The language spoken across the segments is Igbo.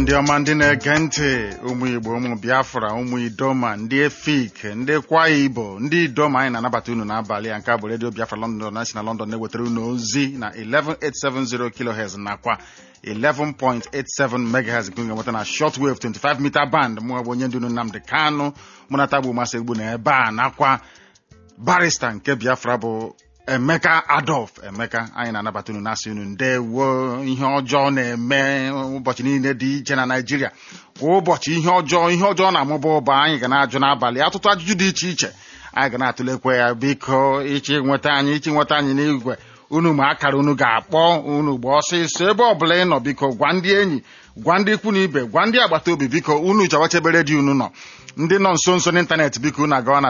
ndị ọma ndị na-ege ntị ụmụ igbo ụmụ biafra ụmụ idoma ndị efik ndị kwa igbo ndị idoma anyị na-anabata unu n'abalị a nke a bụ redio biafra london na si na london na-ewetara unu ozi na 11870 kilohertz nakwa 11.87 megahertz nke ga-enweta na shortwave 25 meter band mụ bụ onye ndu unu nnamdị kanụ mụ na tagbu masị egbu na ebe a nakwa barista nke biafra bụ emeka adolf emeka anyị na-anabata unu na-asị unu ndewo ihe ọjọọ na-eme ụbọchị niile dị iche na naijiria kwa ụbọchị ihe ọjọọ ihe ọjọọ na-amụba ụba anyị ga na-ajụ n'abalị atụtụ ajụjụ dị iche iche anyị ga na-atụlekwa ya biko ichi nweta anyị ichi nweta anyị n'igwe unu ma akara unu ga-akpọ unu gba ọsịsọ ebe ọbụla ị nọ biko gwa ndị enyi gwa ndị ikwu na ibe gwa ndị agbata obi biko unu chawachebe redio unu nọ ndị nọ nso nso n'ịntanetị biko unu agawa na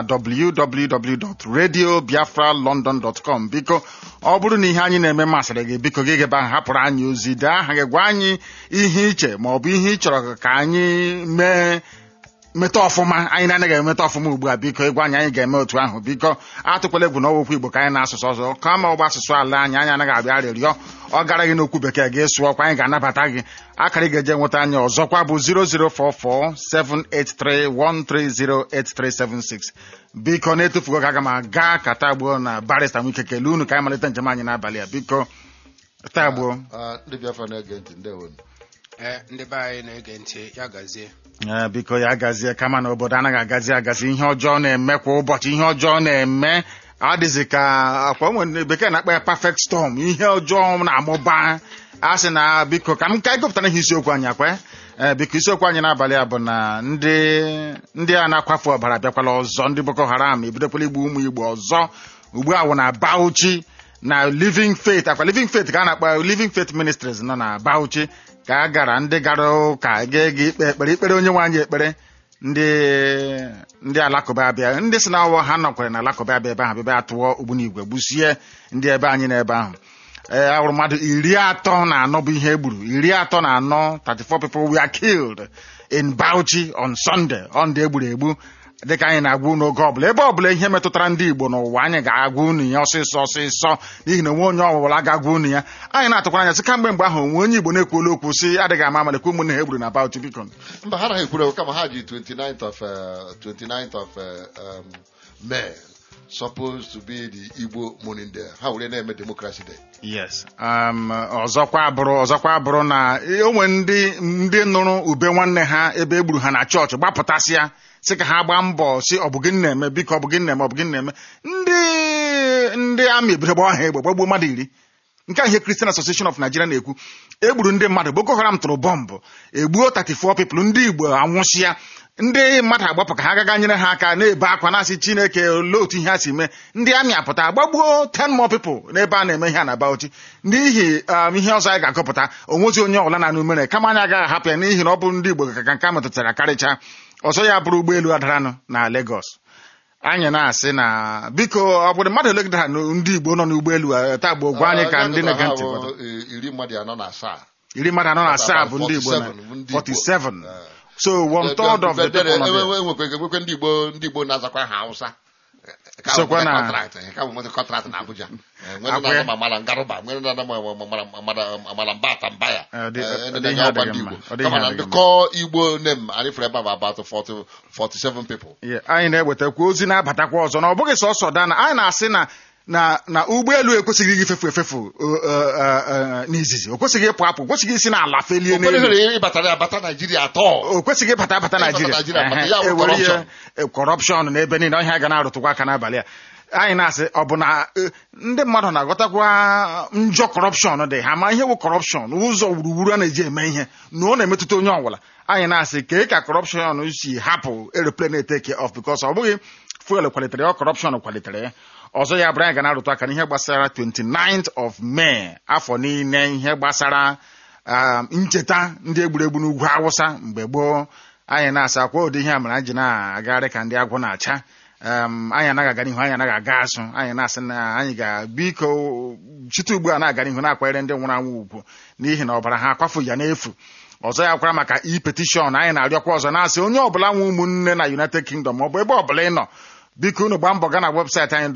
www.radiobiafralondon.com biko ọ bụrụ na ihe anyị na-eme masịrị gị biko gị gebe ahụ hapụrụ anyị ozi dee aha gị gwa anyị ihe iche ma ọ bụ ihe ị chọrọ ka anyị mee meta ọfụma anyị na-anaghị emeta ọfụma ugbu a biko ịgwa anyị anyị ga-eme otu ahụ biko atụkwala egwu n'ọwụkwu igbo ka anyị na-asụsụ ọzọ kama ọgba asụsụ ala anyị anyị anaghị abịa arịrịọ ọ gara gị n'okwu bekee gị sụọkwa anyị ga-anabata gị akara ị ga-eje nweta anyị ọzọkwa bụ 0044783130836 biko na-etufugo ka aga m aga ka tagbuo na barista nwike kelee unu ka anyị malite njem anyị n'abalị a biko tagbuo ndị biafra na-ege ntị ndewo ee ndị be anyị na-ege ntị ya gazie ee biko ya gazie kama na obodo anaghị agazi agazi ihe ọjọọ na-eme kwa ụbọchị ihe ọjọọ na-eme adịzi ka akwa nwere bekee na-akpa ya perfect storm ihe ọjọọ na-amụba a sị na biko ka m ka gụpụtara ihe isiokwu anyị akwa ee biko isiokwu anyị n'abalị a bụ na ndị ndị a na-akwafu ọbara bịakwala ọzọ ndị boko haram ebidokwala igbu ụmụ igbo ọzọ ugbu a wụ na bauchi na living faith akwa living faith ka a na-akpa living faith ministries nọ na bauchi ka a gara ndị gara ụka ga-ega ikpe ekpere ikpere onye nwe anyị ekpere ndị ndị alakụba abịa ndị si na awọ ha nọkwara na alakụba abịa ebe ahụ bịa atụọ ogbunigwe gbusie ndị ebe anyị n'ebe ahụ ee ahụrụ mmadụ iri atọ na anọ bụ ihe egburu iri atọ na anọ 34 people were killed in Bauchi on Sunday ọ ndị egburu egbu dịka anyị na-agwa unu oge ọbụla ebe ọbụla ihe metụtara ndị Igbo n'ụwa anyị ga-agwa unu ya ọsịsọ ọsịsọ n'ihi na onwe onye ọbụla ga-agwa unu ya anyị na-atụkwara anya sị kamgbe mgbe ahụ onwe onye Igbo na-ekwuola okwu sị adịghị ama amalekwa ụmụnne ha egburu na Bauchi biko mba ha naghị ekwuru kama ha ji 29th of uh, 29th of uh, um, May supposed to be the Igbo morning day ha were na-eme democracy day yes um, ọzọkwa bụrụ ọzọkwa bụrụ na onwe ndị ndị nụrụ ube nwanne ha ebe egburu ha na chọọchị gbapụtasịa sị ka ha gbaa mbọ si ọ bụ gịnị na-eme biko ọ bụ gịnị na-eme ọ bụ gịnị na-eme ndị ndị amị ebido gbaa ha egbe gbagbuo mmadụ iri nke a ihe Christian Association of Nigeria na-ekwu egburu ndị mmadụ Boko Haram tụrụ bọmbụ egbuo 34 people ndị Igbo anwụsịa ndị mmadụ agbapụ ka ha gaga nyere ha aka na-ebe akwa na-asị Chineke olee otu ihe ha si mee ndị amị apụta agbagbuo 10 more people n'ebe a na-eme ihe a na Bauchi n'ihi ihe ọzọ anyị ga-akọpụta onwezi onye ọbụla na-anụ mere kama anyị agaghị ahapụ ya n'ihi na ọ bụ ndị Igbo ka nke a metụtara karịchaa ọzọ ya bụrụ ụgbọelu adaranụ na Lagos anyị na-asị na biko ọ bụrụ mmadụ ole dara ndị Igbo nọ n'ụgbọelu taa bụ gwa anyị ka ndị na-ege ntị iri mmadụ anọ na asaa iri mmadụ anọ na asaa bụ ndị Igbo na 47 so one third of the people nọ there. enwekwe ndị Igbo ndị Igbo na-azakwa ha Hausa Sokwa na- ka bụ kọntraktị na Abuja nwere na-aza ma mara ngaruba nwere na-aza ma amara mba ata mba ya Ọ dị- Eh, ọ ndị dị ihe na-agba adịghị ndị mma. Igbo Ọ dị kama ihe na adịghị ndị kọọ Igbo nem anyị fere ebe a bụ about 40 47 people Yeah, anyị na-ewetakwa ozi na-abatakwa ọzọ na ọ bụghị sọsọ dana anyị na-asị na na na ụgbọelu ekwesịghị ịfefu efefu uh, uh, uh, n'izizi o kwesịghị ịpụ apụ o kwesịghị isi n'ala felie Ụfọdụ n'elu here ịbatara abata Naijiria atọ o kwesịghị ịbata abata Ịbata naijiria Naịjirịa, maka Ehe, ya bụ ewere ihe corruption. kọrọpshọn n'ebe niile ọhịa ga na-arụtụkwa aka n'abalị a anyị na-asị ọ bụ na eh, ndị mmadụ na-aghọtakwa njọ kọrọpshọn dị ha ma ihe bụ kọrọpshọn ụzọ wuruwuru a na-eji eme ihe na ọ na-emetụta onye ọbụla anyị na-asị kee ka kọrọpshọn si hapụ aeroplane eteke off because ọ bụghị fuel kwalitere ya kọrọpshọn kwalitere ya ọzọ ya bụrụ anyị ga na-arụtụ aka n'ihe gbasara 29th of May afọ niile ihe gbasara um, ncheta ndị egburegbu n'ugwu awụsa mgbe gboo anyị na-asa akwa ụdị ihe a mere anyị ji na-agagharị ka ndị agwụ na-acha um, anyị anaghị aga n'ihu anyị anaghị aga azụ anyị na-asị na anyị ga-biko chite ugbu a na-aga n'ihu na-akwanyere ndị nwụrụ anwụ ugwu n'ihi na ọbara ha akwafu ya n'efu ọzọ ya kwara maka e-petition anyị na-arịọkwa ọzọ na-asị onye ọbụla nwe ụmụnne na United Kingdom maọbụ ebe ọbụla ị nọ biko unu gbaa mbọ gaa na webụsaịtị anyị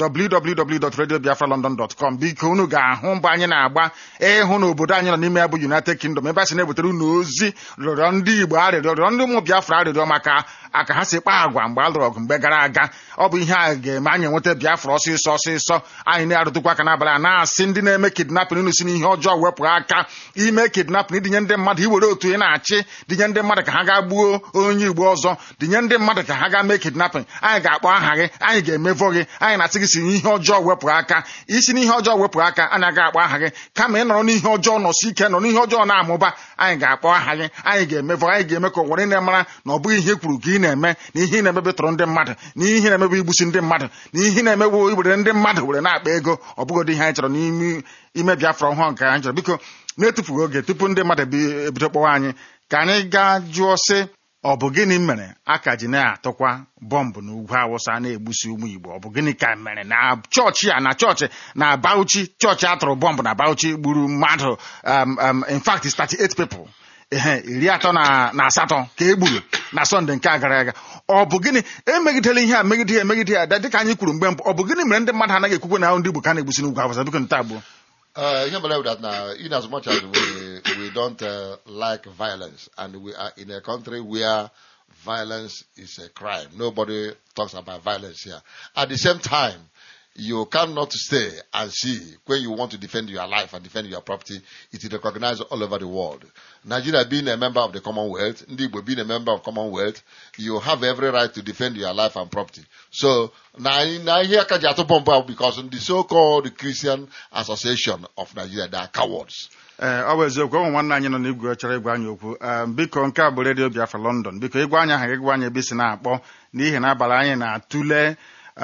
www.radiobiafralondon.com biko unu ga-ahụ mbọ anyị na-agba ịhụ na obodo anyị nọ n'ime ya bụ United Kingdom ebe a sị na-ewetara unu ozi rịọrọ ndị Igbo arịrịọ rịọrọ ndị ụmụ Biafra arịrịọ maka aka ha si kpaa agwa mgbe a lụrụ ọgụ mgbe gara aga ọ bụ ihe a ga-eme anyị enweta Biafra ọsịsọ ọsịsọ anyị na-arụtụkwa aka n'abalị a na-asị ndị na-eme kidnapping unu si n'ihe ọjọọ wepụ aka ime kidnapping idinye ndị mmadụ iwere otu ị na-achị dinye ndị mmadụ ka ha gaa gbuo onye Igbo ọzọ dinye ndị mmadụ ka ha gaa mee kidnapping anyị ga-akpọ aha gị anyị ga-emevọ gị anyị na-asị gị si n'ihe ọjọọ wepụ aka isi n'ihe ọjọọ wepụ aka anyị aga akpọ aha gị kama ị nọrọ n'ihe ọjọọ nọsi ike nọ n'ihe ọjọọ na-amụba anyị ga-akpọ aha gị anyị ga-emevọ anyị ga-eme ka ụwa niile mara na ọ bụghị ihe i kwuru ka ị na-eme na ihe ị na-emebe tụrụ ndị mmadụ na ihe ị na-emebe igbusi ndị mmadụ na ihe ị na-emebu iwere ndị mmadụ were na-akpa ego ọ bụgodị ihe anyị chọrọ n'ime ime Biafra ọhụrụ nke anyị chọrọ biko na-etufughị oge tupu ndị mmadụ bi- ebido kpọwa anyị ka anyị gaa jụọ sị ọ bụ gịnị mere a ka ji na-atụkwa bọmbụ n'ugwu awụsa na-egbusi ụmụ igbo ọ bụ gịnị ka mere na chọọchị a na chọọchị na bauchi chọọchị atụrụ bọmbụ na bauchi gburu mmadụ um, um, in fact it's 38 people ehe iri atọ na na asatọ ka e gburu na sọnde nke a gara aga ọ bụ gịnị emegidela ihe a megide ya emegide ya da- dịka anyị kwuru mgbe mbụ ọ bụ gịnị mere ndị mmadụ anaghị ekwukwe na ndị igbo ka a na-egbusi n'ugwu awụsa biko nta abụọ Uh, you believe that now, in as much as we, we don't uh, like violence, and we are in a country where violence is a crime, nobody talks about violence here. At the same time, you cannot stay and see when you want to defend your life and defend your property, it is recognized all over the world. Nigeria being a member of the Commonwealth, Ndigbo being a member of Commonwealth, you have every right to defend your life and property. So, now, now here Kajato Bomba because the so-called Christian Association of Nigeria, they are cowards. ee ọ bụ eziokwu ụmụ nwanne anyị nọ n'igwe chọrọ ịgwa anyị okwu Em, biko nke a bụ redio biafra london biko ịgwa anyị aha gị gwa anyị ebe isi na-akpọ n'ihi na abalị anyị na-atụle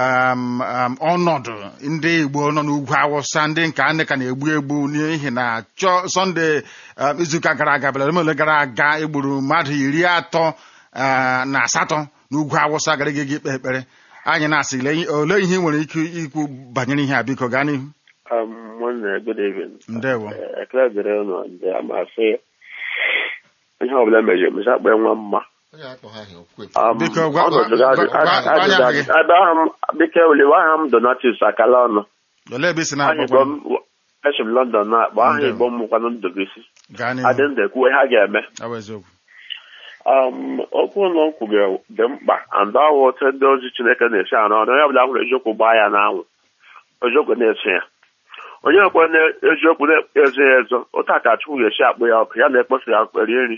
um, um, ọnọdụ ndị igbo nọ n'ugwu awụsa ndị nke a ka na-egbu egbu n'ihi na chọ sọnde um, izuụka gara aga bịara ole gara aga egburu mmadụ iri atọ ah, na asatọ n'ugwu awụsa gara gị ikpe ekpere anyị na-asị lee- olee ihe ị nwere ike ikwu banyere ihe a biko gaa n'ihu Um, nwanne good evening. ndewo Eh, ekele dịrị unu ndị amasị ihe ọbụla mere emezi akpa nwa mma Onye akpọ ha ihe okwe. Um, Biko, gwa- ọnọdụ gwa- ga- gwa- a- gwa- gwa anyị ajụjụ aha gị. ajụ- ebe aha m biko oliwe aha m donatus akala ọnụ olee ebe isi aha igbo na-akpọ m esi m london na-akpọ aha Ndewo. igbo m mụkwanụ ndụbisi gaa adị n'ihu ndụ ekwuwe ha ga-eme ọ bụ eziokwu um, okwu ụlọ nkwugere dị mkpa and ọwụ otu ndị ozi chineke na-esi arụ ọrụ onye ọbụla hụrụ eziokwu gbaa ya n'anwụ eziokwu na-eso ya onye ekwe na eziokwu na-ezo ya ezo otu a ka chukwu ga-esi akpụ ya ọkụ ya na-ekposa ya eri nri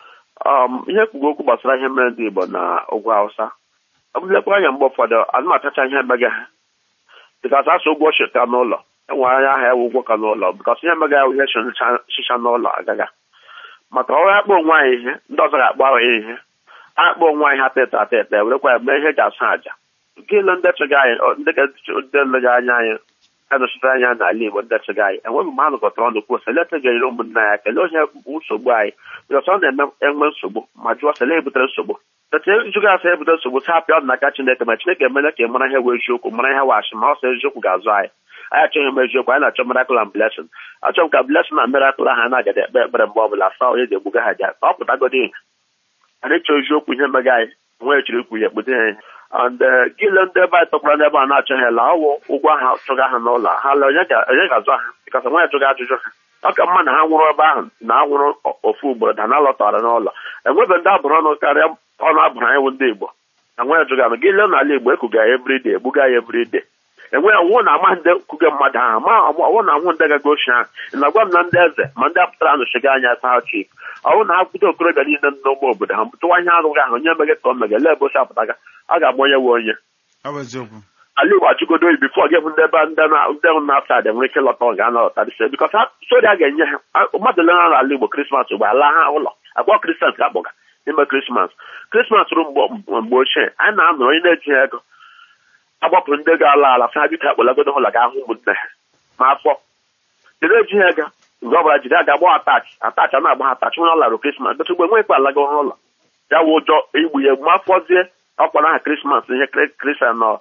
um, ihe kwugo okwu gbasara ihe mere ndị igbo na ugwu hausa ọ bụlekwa anya mgbe ụfọdụ anụ atacha ihe mega ha dịkasị asụ ụgwọ cheta n'ụlọ enwere anya aha ewu ụgwọ ka n'ụlọ bịkasị ihe mega ya ihe chicha n'ụlọ agaga maka ọrụ akpọ onwe anyị ihe ndị ọzọ ga-akpọ ahụ ya ihe akpọ onwe anyị ha teta ateta werekwa ya mee ihe eji asụ àjà nke ile ndị chụga anyị ọ, ndị ga- ndị lega anya anyị anọchite anya n'ala igbo ndị chụga anyị enweghị mgbe ha nọkọtara ọnụ kwuo sele tegere ụmụnna ya kelee onye bụ nsogbu anyị bịkọs ọ na-eme enwe nsogbu ma jụọ sele ebutere nsogbu tete jụga asa ebutere nsogbu sa apịa ọdụ n'aka chineke ma chineke emela ka ị mara ihe wee eziokwu mara ihe wachi ma ọ sọ eziokwu ga-azụ anyị anyị achọghị m eziokwu anyị na-achọ miracle and blessing achọrọ m ka blessing na miracle ahụ na-agada ekpe ekpere mgbe ọ bụla saa onye ga-egbuga ha ja ọ pụtagodi ihe anyị chọọ eziokwu ihe mega anyị nwee chiri ikwu ya ekpute ya and gile ndị ebe anyị tọkwara n'ebe a na-achọghị la ọwụ ụgwọ ha chụga ha n'ụlọ ha la onye ga- onye ga-azụ ha bikọs nwa ya chụga ajụjụ ha ọ ka mma na ha nwụrụ ebe ahụ na ha nwụrụ o- ofu ugboro da na lọtara n'ụlọ enwebe ndị abụrụ ọnụ karịa ọnụ abụrụ anyị bụ ndị igbo na nwa ya chụga na gị lee n'ala igbo ekuga ya everyday egbuga ya everyday enwe ọnwụ na ama ndị kuge mmadụ ahụ ma ọnwụ na anwụ ndị gaga ochi ahụ ị na-agwa m na ndị eze ma ndị apụtara nụchiga anya taa chik ọnwụ na ha kwute okorobịa niile nọ n'ụgbọ obodo ha tụwa ihe arụghị ahụ onye mege ka o mege lee ebe ochi apụtaga a ga-agba onye we onye ọ bụ eziokwu ala igbo achụgodo oyi bifo gị bụ ndị ebe ndị na- ndị ahụ na-afta adị nwere ike lọta ga anọlọta dịse bikọs ha sori a ga-enye ha a- mmadụ le na ala igbo krismas ugbo ala ha ụlọ agwa kristians ka akpọga ime krismas krismas rụ mgbe mgbe ochie anyị na-anọrọ onye na-ejighị ego agbapụrụ ndị ga-ala ala fa ha biko akpọlagodo ụlọ ga ahụ ụmụnne ha ma afọ jide ejighị ego mgbe ọ bụla jide aga agba atach atach a na-agba ha atach nwere ọlarụ krismas dịtụ mgbe nwe ikpe alago ụlọ ya wụ ụjọ igbu ya egbu ma afọzie ọkpọrọ aha krismas ihe kristian nọ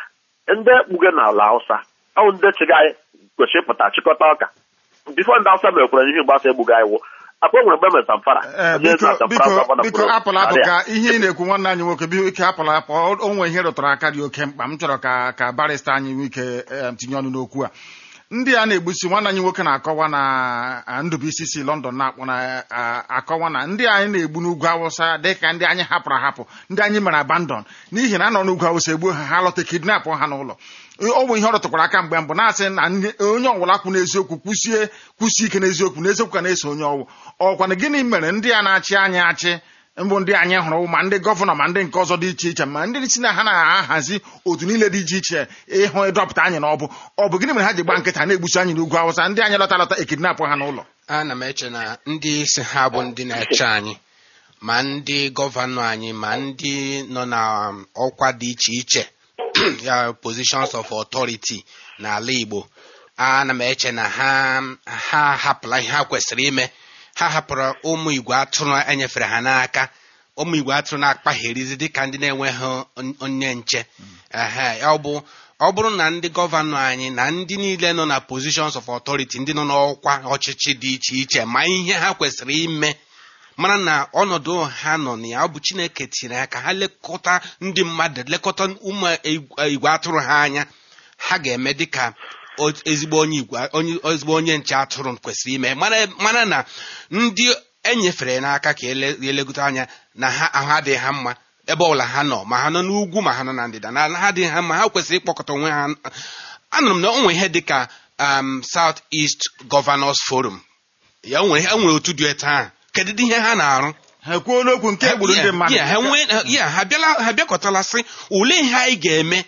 ndị kpuge n'ala hausa ọwụ ndị chịga anyị kwesịrị ịpụta chịkọta ọka bifo ndị hausa mekwara ihe gbasa egbuga anyị wụ akpa nwere mgbe mere Zamfara Ee, Onye biko na Zamfara biko gọvanọ biko kwuru, apụla apụ "Arịa." ka ihe ị na-ekwu nwanne anyị nwoke biko ike apụla apụ o o nwere ihe rụtụrụ aka dị oke mkpa m chọrọ ka ka barịsta anyị nwee ike em, tinye ọnụ n'okwu a ndị a na-egbusi nwanne anyị nwoke na-akọwa na a, Ndubuisi si London na-akpọ na a, akọwa na ndị anyị na-egbu n'ugwu Awụsa dịka ndị anyị hapụrụ ahapụ ndị anyị mere abandon n'ihi na a nọ n'ugwu Awụsa egbuo ha ha lọta kidnap ha n'ụlọ ọ bụ ihe ọ rụtụkwara aka mgbe mbụ na-asị na ndị- onye ọbụla kwụ n'eziokwu kwụsie kwụsie ike n'eziokwu n'eziokwu ka na-eso onye ọwụ ọkwana gịnị mere ndị a na-achị anyị achị mbụ ndị anyị hụrụ ma ndị gọvanọ ma ndị nke ọzọ dị iche iche ma ndị si na ha na-ahazi otu niile dị iche iche ịhụ ịdọpụta anyị n'ọbụ ọ bụ gịnị mere ha ji gba nkịta na-egbusi anyị n'ugwu awụsa ndị anyị lọta lọta ekidnapụ ha n'ụlọ ana m eche na ndị isi ha bụ ndị na-eche anyị ma ndị gọvanọ anyị ma ndị nọ na um, ọkwa dị iche iche ya positions of authority n'ala Igbo ana m eche na ha ha hapụla ihe ha kwesịrị ime ha hapụrụ ụmụ igwe atụrụ enyefere ha n'aka ụmụ igwe atụrụ na-akpagherizi dịka ndị na-enweghị on- onye nche ehe ọ bụ ọ bụrụ na ndị gọvanọ anyị na ndị niile nọ na positions of authority ndị nọ n'ọkwa ọchịchị dị iche iche ma ihe ha kwesịrị ime mara na ọnọdụ ha nọ na ya ọ bụ chineke tinyere ya ka ha lekọta ndị mmadụ lekọta ụmụ igwe igwe atụrụ ha anya ha ga-eme dịka o- ezigbo onye igwe onye ezigbo onye nche atụrụ kwesịrị ime mara mara na ndị enyefere n'aka ka ele- elegote anya na ha ahụ adịghị ha mma ebe ọbụla ha nọ ma ha nọ n'ugwu ma ha nọ na ndịda na ha adịghị ha mma ha kwesịrị ịkpọkọta onwe ha anụrụ m na o nwere ihe dịka um, South East Governors Forum ya o nwere o nwere otu dị etu ahụ kedu ihe ha na-arụ ha ekwuola okwu nke egburu ndị mmadụ ya ha nwee- ya, ha bịala ha bịakọtala sị olee ihe anyị ga-eme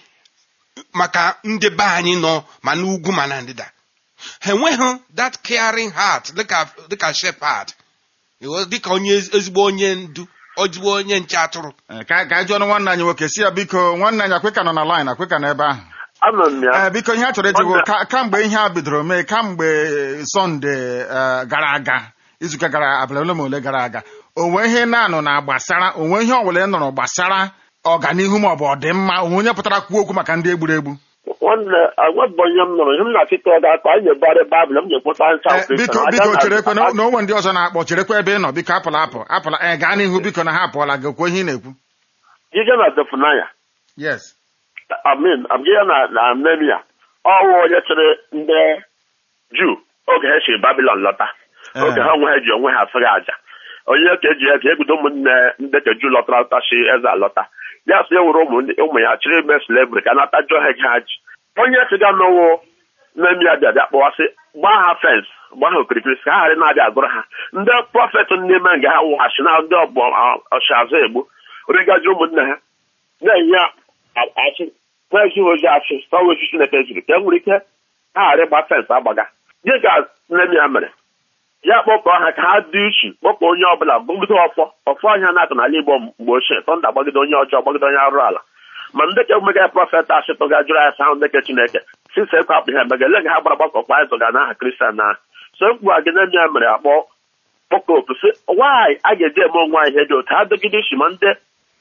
maka ndị be anyị nọ ma n'ugwu ma na ndịda ha enweghị that caring heart dịka dịka shepherd Ịghọ- dịka onye ezi- ezigbo onye ndu ezigbo onye nche atụrụ Eh, ka ka anyị jụọ ọnụ nwanne anyị nwoke si ya biko nwanne anyị akweka nọ na line akweka nọ ebe ahụ anọ m ya ee biko ihe a chọrọ ịjụgo Wanda. ka kamgbe ihe a bidoro mee kamgbe sọnde eh, gara aga izuụka gara abalị ole ma ole gara aga onwe ihe na-anụ na gbasara onwe ihe ọbụla ị nụrụ gbasara ọganihu ma ọ bụ ọdịmma onwe onye pụtara kwuo okwu maka ndị egburu egbu nwanne agwabụ onye m nụrụ ihe m na-achịta ọ ga-akpa anyị na-ebugharị baịbụl m ga-ekpụta ncha Eh, biko biko cherekwe na na onwe ndị ọzọ na-akpọ cherekwa ebe ị nọ biko apụla apụ apụla ee gaa n'ihu biko na ha apụọla gị okwu ihe ị na-ekwu ije na defunaya yes amin abịa na na nemia ọwụ onye chịrị ndị juu oge ha si babilon lọta Eh. oge ha onwe ha ji onwe ha sịrị aja onye ka eji ya ka ebido ụmụnne ndị ka juu lọtara lọta si eze alọta ya sị ewere ụmụ ndị- ụmụ ya chịrị ime slavri ka nata jụọ ha ego ha ji onye siga n'ụwụ nemia bịa bịa kpọwasị gbaa ha fens gbaa ha okirikiri ka ha ghara na-abịa agụrụ ha ndị prọfet n'ime nga ha wụghachi na ndị ọgbọ ọchịazụ egbu rigaji ụmụnne ha na-enye a- achị na-eji ozi achị sọwa ozi Chineke zuru ka e nwere ike ha ghara ịgba fensị agbaga gị ka nne ya mere ya kpọkọọ ha ka ha dị uchu kpọkọ onye ọbụla gbagide ọfọ ọfọ ọhịa na-akụ n'ala Igbo mgbe ochie tọnda gbagide onye ọjọọ gbagide onye arụ ala ma ndị ka emega prọfet achịtụ ga jụrụ ya sahụ ndị ke Chineke sisa ekwe akpụ ha emega ele ga ha gbara gbakọkwa anyị zọga n'aha kristian na so mkpu a gị nne ya mere akpọ kpọkọ opu sị nwaanyị a ga-eji eme onwe anyị ihe dị otu ha dịgide isi ma ndị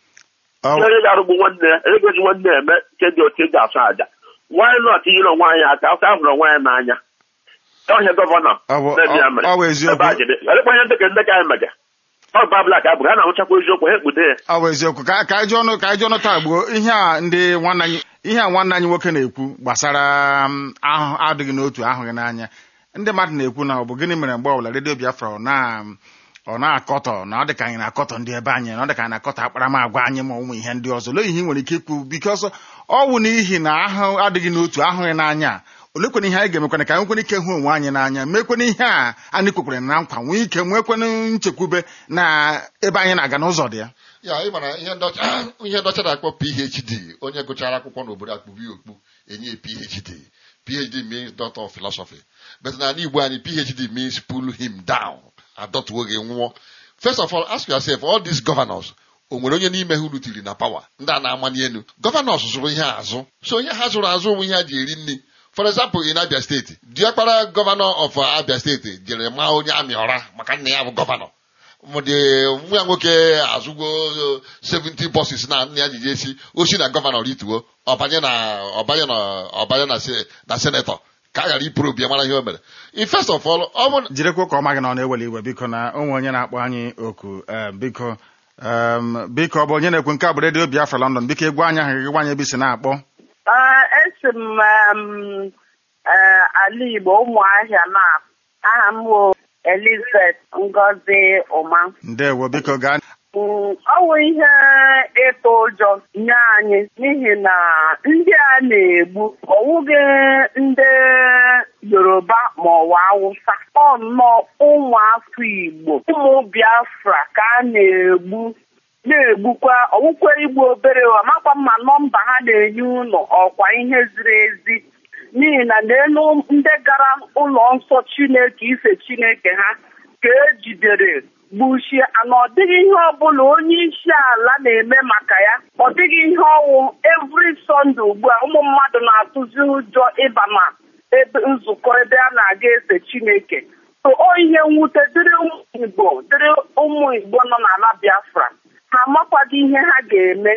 Ọ- onye ga-arụgbu nwanne ya onye ga-eji nwanne ya eme nke dị otu eji asụ aja nwaanyị nọt yiri onwe anyị aka afọ a hụrụ onwe anyị n'anya ọhịa gọvanọ Ọ bụ- na-ebi ya mere ọ- ọ bụ eziokwu. ebe a jide elekwa ihe ndekọ ndekọ anyị mege ọ bụ abụla ka a bụ ha na-ahụchakwa eziokwu ha ekpude ya ọ bụ eziokwu ka ka anyị jụọ ọnụ ka anyị jụọ ọnụ taa gbuo ihe a ndị nwanne anyị ihe a nwanne anyị nwoke na-ekwu gbasara um, ahụ adịghị n'otu ahụghị n'anya ndị mmadụ na-ekwu na ọ bụ gịnị mere mgbe ọbụla redio biafra ọ na ọ na-akọtọ na ọ dị ka anyị na-akọtọ ndị ebe anyị na ọ dị ka anyị na-akọtọ akparamagwa anyị ma ụmụ ihe ndị ọzọ olee ihe ị nwere ike ikwu bikọsọ ọ bụ n'ihi na ahụ adịghị n'otu ahụghị n'anya olekwana ihe anyị ga-emekwana ka anyị nwekwana ike hụ onwe anyị n'anya mekwana ihe a anyị kwekwere na nkwa nwee ike nwekwana nchekwube na ebe anyị na-aga n'ụzọ dị ya ya ị mara ihe ndọcha ihe ndọcha na-akpọ phd onye gụchara akwụkwọ n'obodo akpụbi okpu enye phd phd means doctor of philosophy but n'ala igbo anyị phd means pull him down adọtuo gị nwụọ first of all ask yourself all these governors o nwere onye n'ime ha unu tiri na pawa ndị a na-amanye elu gọvanọs zụrụ ihe azụ so onye ha zụrụ azụ onwe ihe ha ji eri nri for example in abia steeti diọkpara gọvanọ of abia steeti jere maa onye amị ọra maka nna ya bụ gọvanọ mụdị nwa ya nwoke azụgo 70 bọsis na nna ya ji esi osi na gọvanọ rituo ọbanye na ọbanye na ọbanye na se- na senetọ ka a ghara ipụrụ obi ya mara ihe o mere in first of all ọ bụ jirikwa ka ọ ma gị na ọ na-eweli iwe biko na onwe onye na-akpọ anyị oku eh, biko em, biko ọ bụ onye na-ekwu nke a bụ redio biafra london biko egwu anya ahụ gị gwanye ebe isi na-akpọ Ee, esi m em, ee, ala Igbo ụmụahịa na aha m bụ Elizabeth Ngozi Ụma ndewo biko gaa Mm, ọ bụ ihe ịtụ ụjọ nye anyị n'ihi na ndị a na-egbu ọwụghị ndị Yoruba ma ọwa Awụsa ọ nnọọ ụmụafọ Igbo ụmụ Biafra ka a na-egbu na-egbukwa ọwụkwa igbu obere amakwa mma nọmba ha na-enye ụlọ ọkwa ihe ziri ezi n'ihi na n'elu ndị gara ụlọ nsọ Chineke ife Chineke ha ka ejidere gbuchie ana ọ dịghị ihe ọbụla onye isi ala na-eme maka ya ọ dịghị ihe ọwụ every Sunday ugbu a ụmụ mmadụ na-atụzi ụjọ ịba na ebe nzukọ ebe a na-aga efe Chineke so o ihe mwute dịrị ụmụ Igbo dịrị ụmụ Igbo nọ n'ala Biafra ha amakwaghị ihe ha ga-eme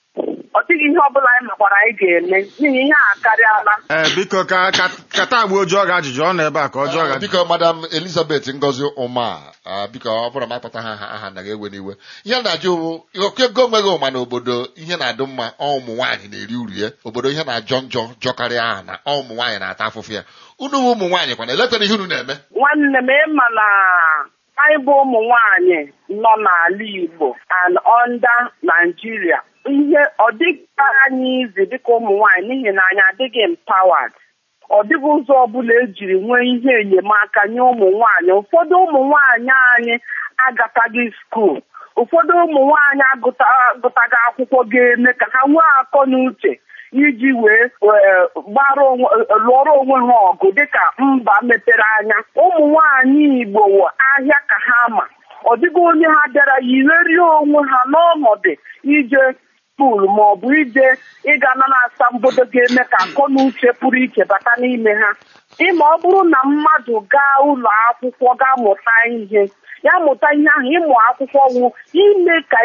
ọ dịghị ihe ọbụla anyị makwara anyị ga-eme n'ihi ihe a akarịala ee biko ka ka kata agba oju ọ ga-ajụjụ ọ nọ ebe a ka ọ jụọ Ah, ga biko madam elizabeth ngozi ụma ah, biko ọ bụrụ ma akpata ha aha aha naghị ewe n'iwe ihe na-ajụ bụ ego onweghị ụma n'obodo ihe na-adị mma ọ ụmụ nwaanyị na-eri uru ya obodo ihe na-ajọ njọ jọkarịa aha na ọ ụmụ nwaanyị na-ata afụfụ ya unu bụ ụmụ nwaanyị kwana eletara ihe unu na-eme nwanne m ịma na anyị bụ ụmụ nwanyị nọ n'ala Igbo and under Nigeria ihe ọ dịghị anyị izi dịka ụmụ nwanyị n'ihi na anyị adịghị empowered ọ dịghị ụzọ ọbụla ejiri nwee ihe enyemaka nye ụmụ nwanyị ụfọdụ ụmụ nwanyị anyị agataghị skuul ụfọdụ ụmụ nwanyị agụta- agụtaghị akwụkwọ ga-eme ka ha nwee akọ na uche iji wee eh, gbara onwe lụọrọ onwe ha ọgụ dịka mba mepere anya ụmụ nwanyị Igbo wụ ahịa ka ha ma ọ dịghị onye ha bịara yiwerie onwe ha n'ọnọdụ ije skuul ma ọ bụ ije ịga na asambodo ga-eme ka akọ na uche pụrụ iche bata n'ime ha ịma ọ bụrụ na mmadụ gaa ụlọ akwụkwọ gaa mụta ihe ya mụta ihe ahụ ịmụ akwụkwọ wụ ime ka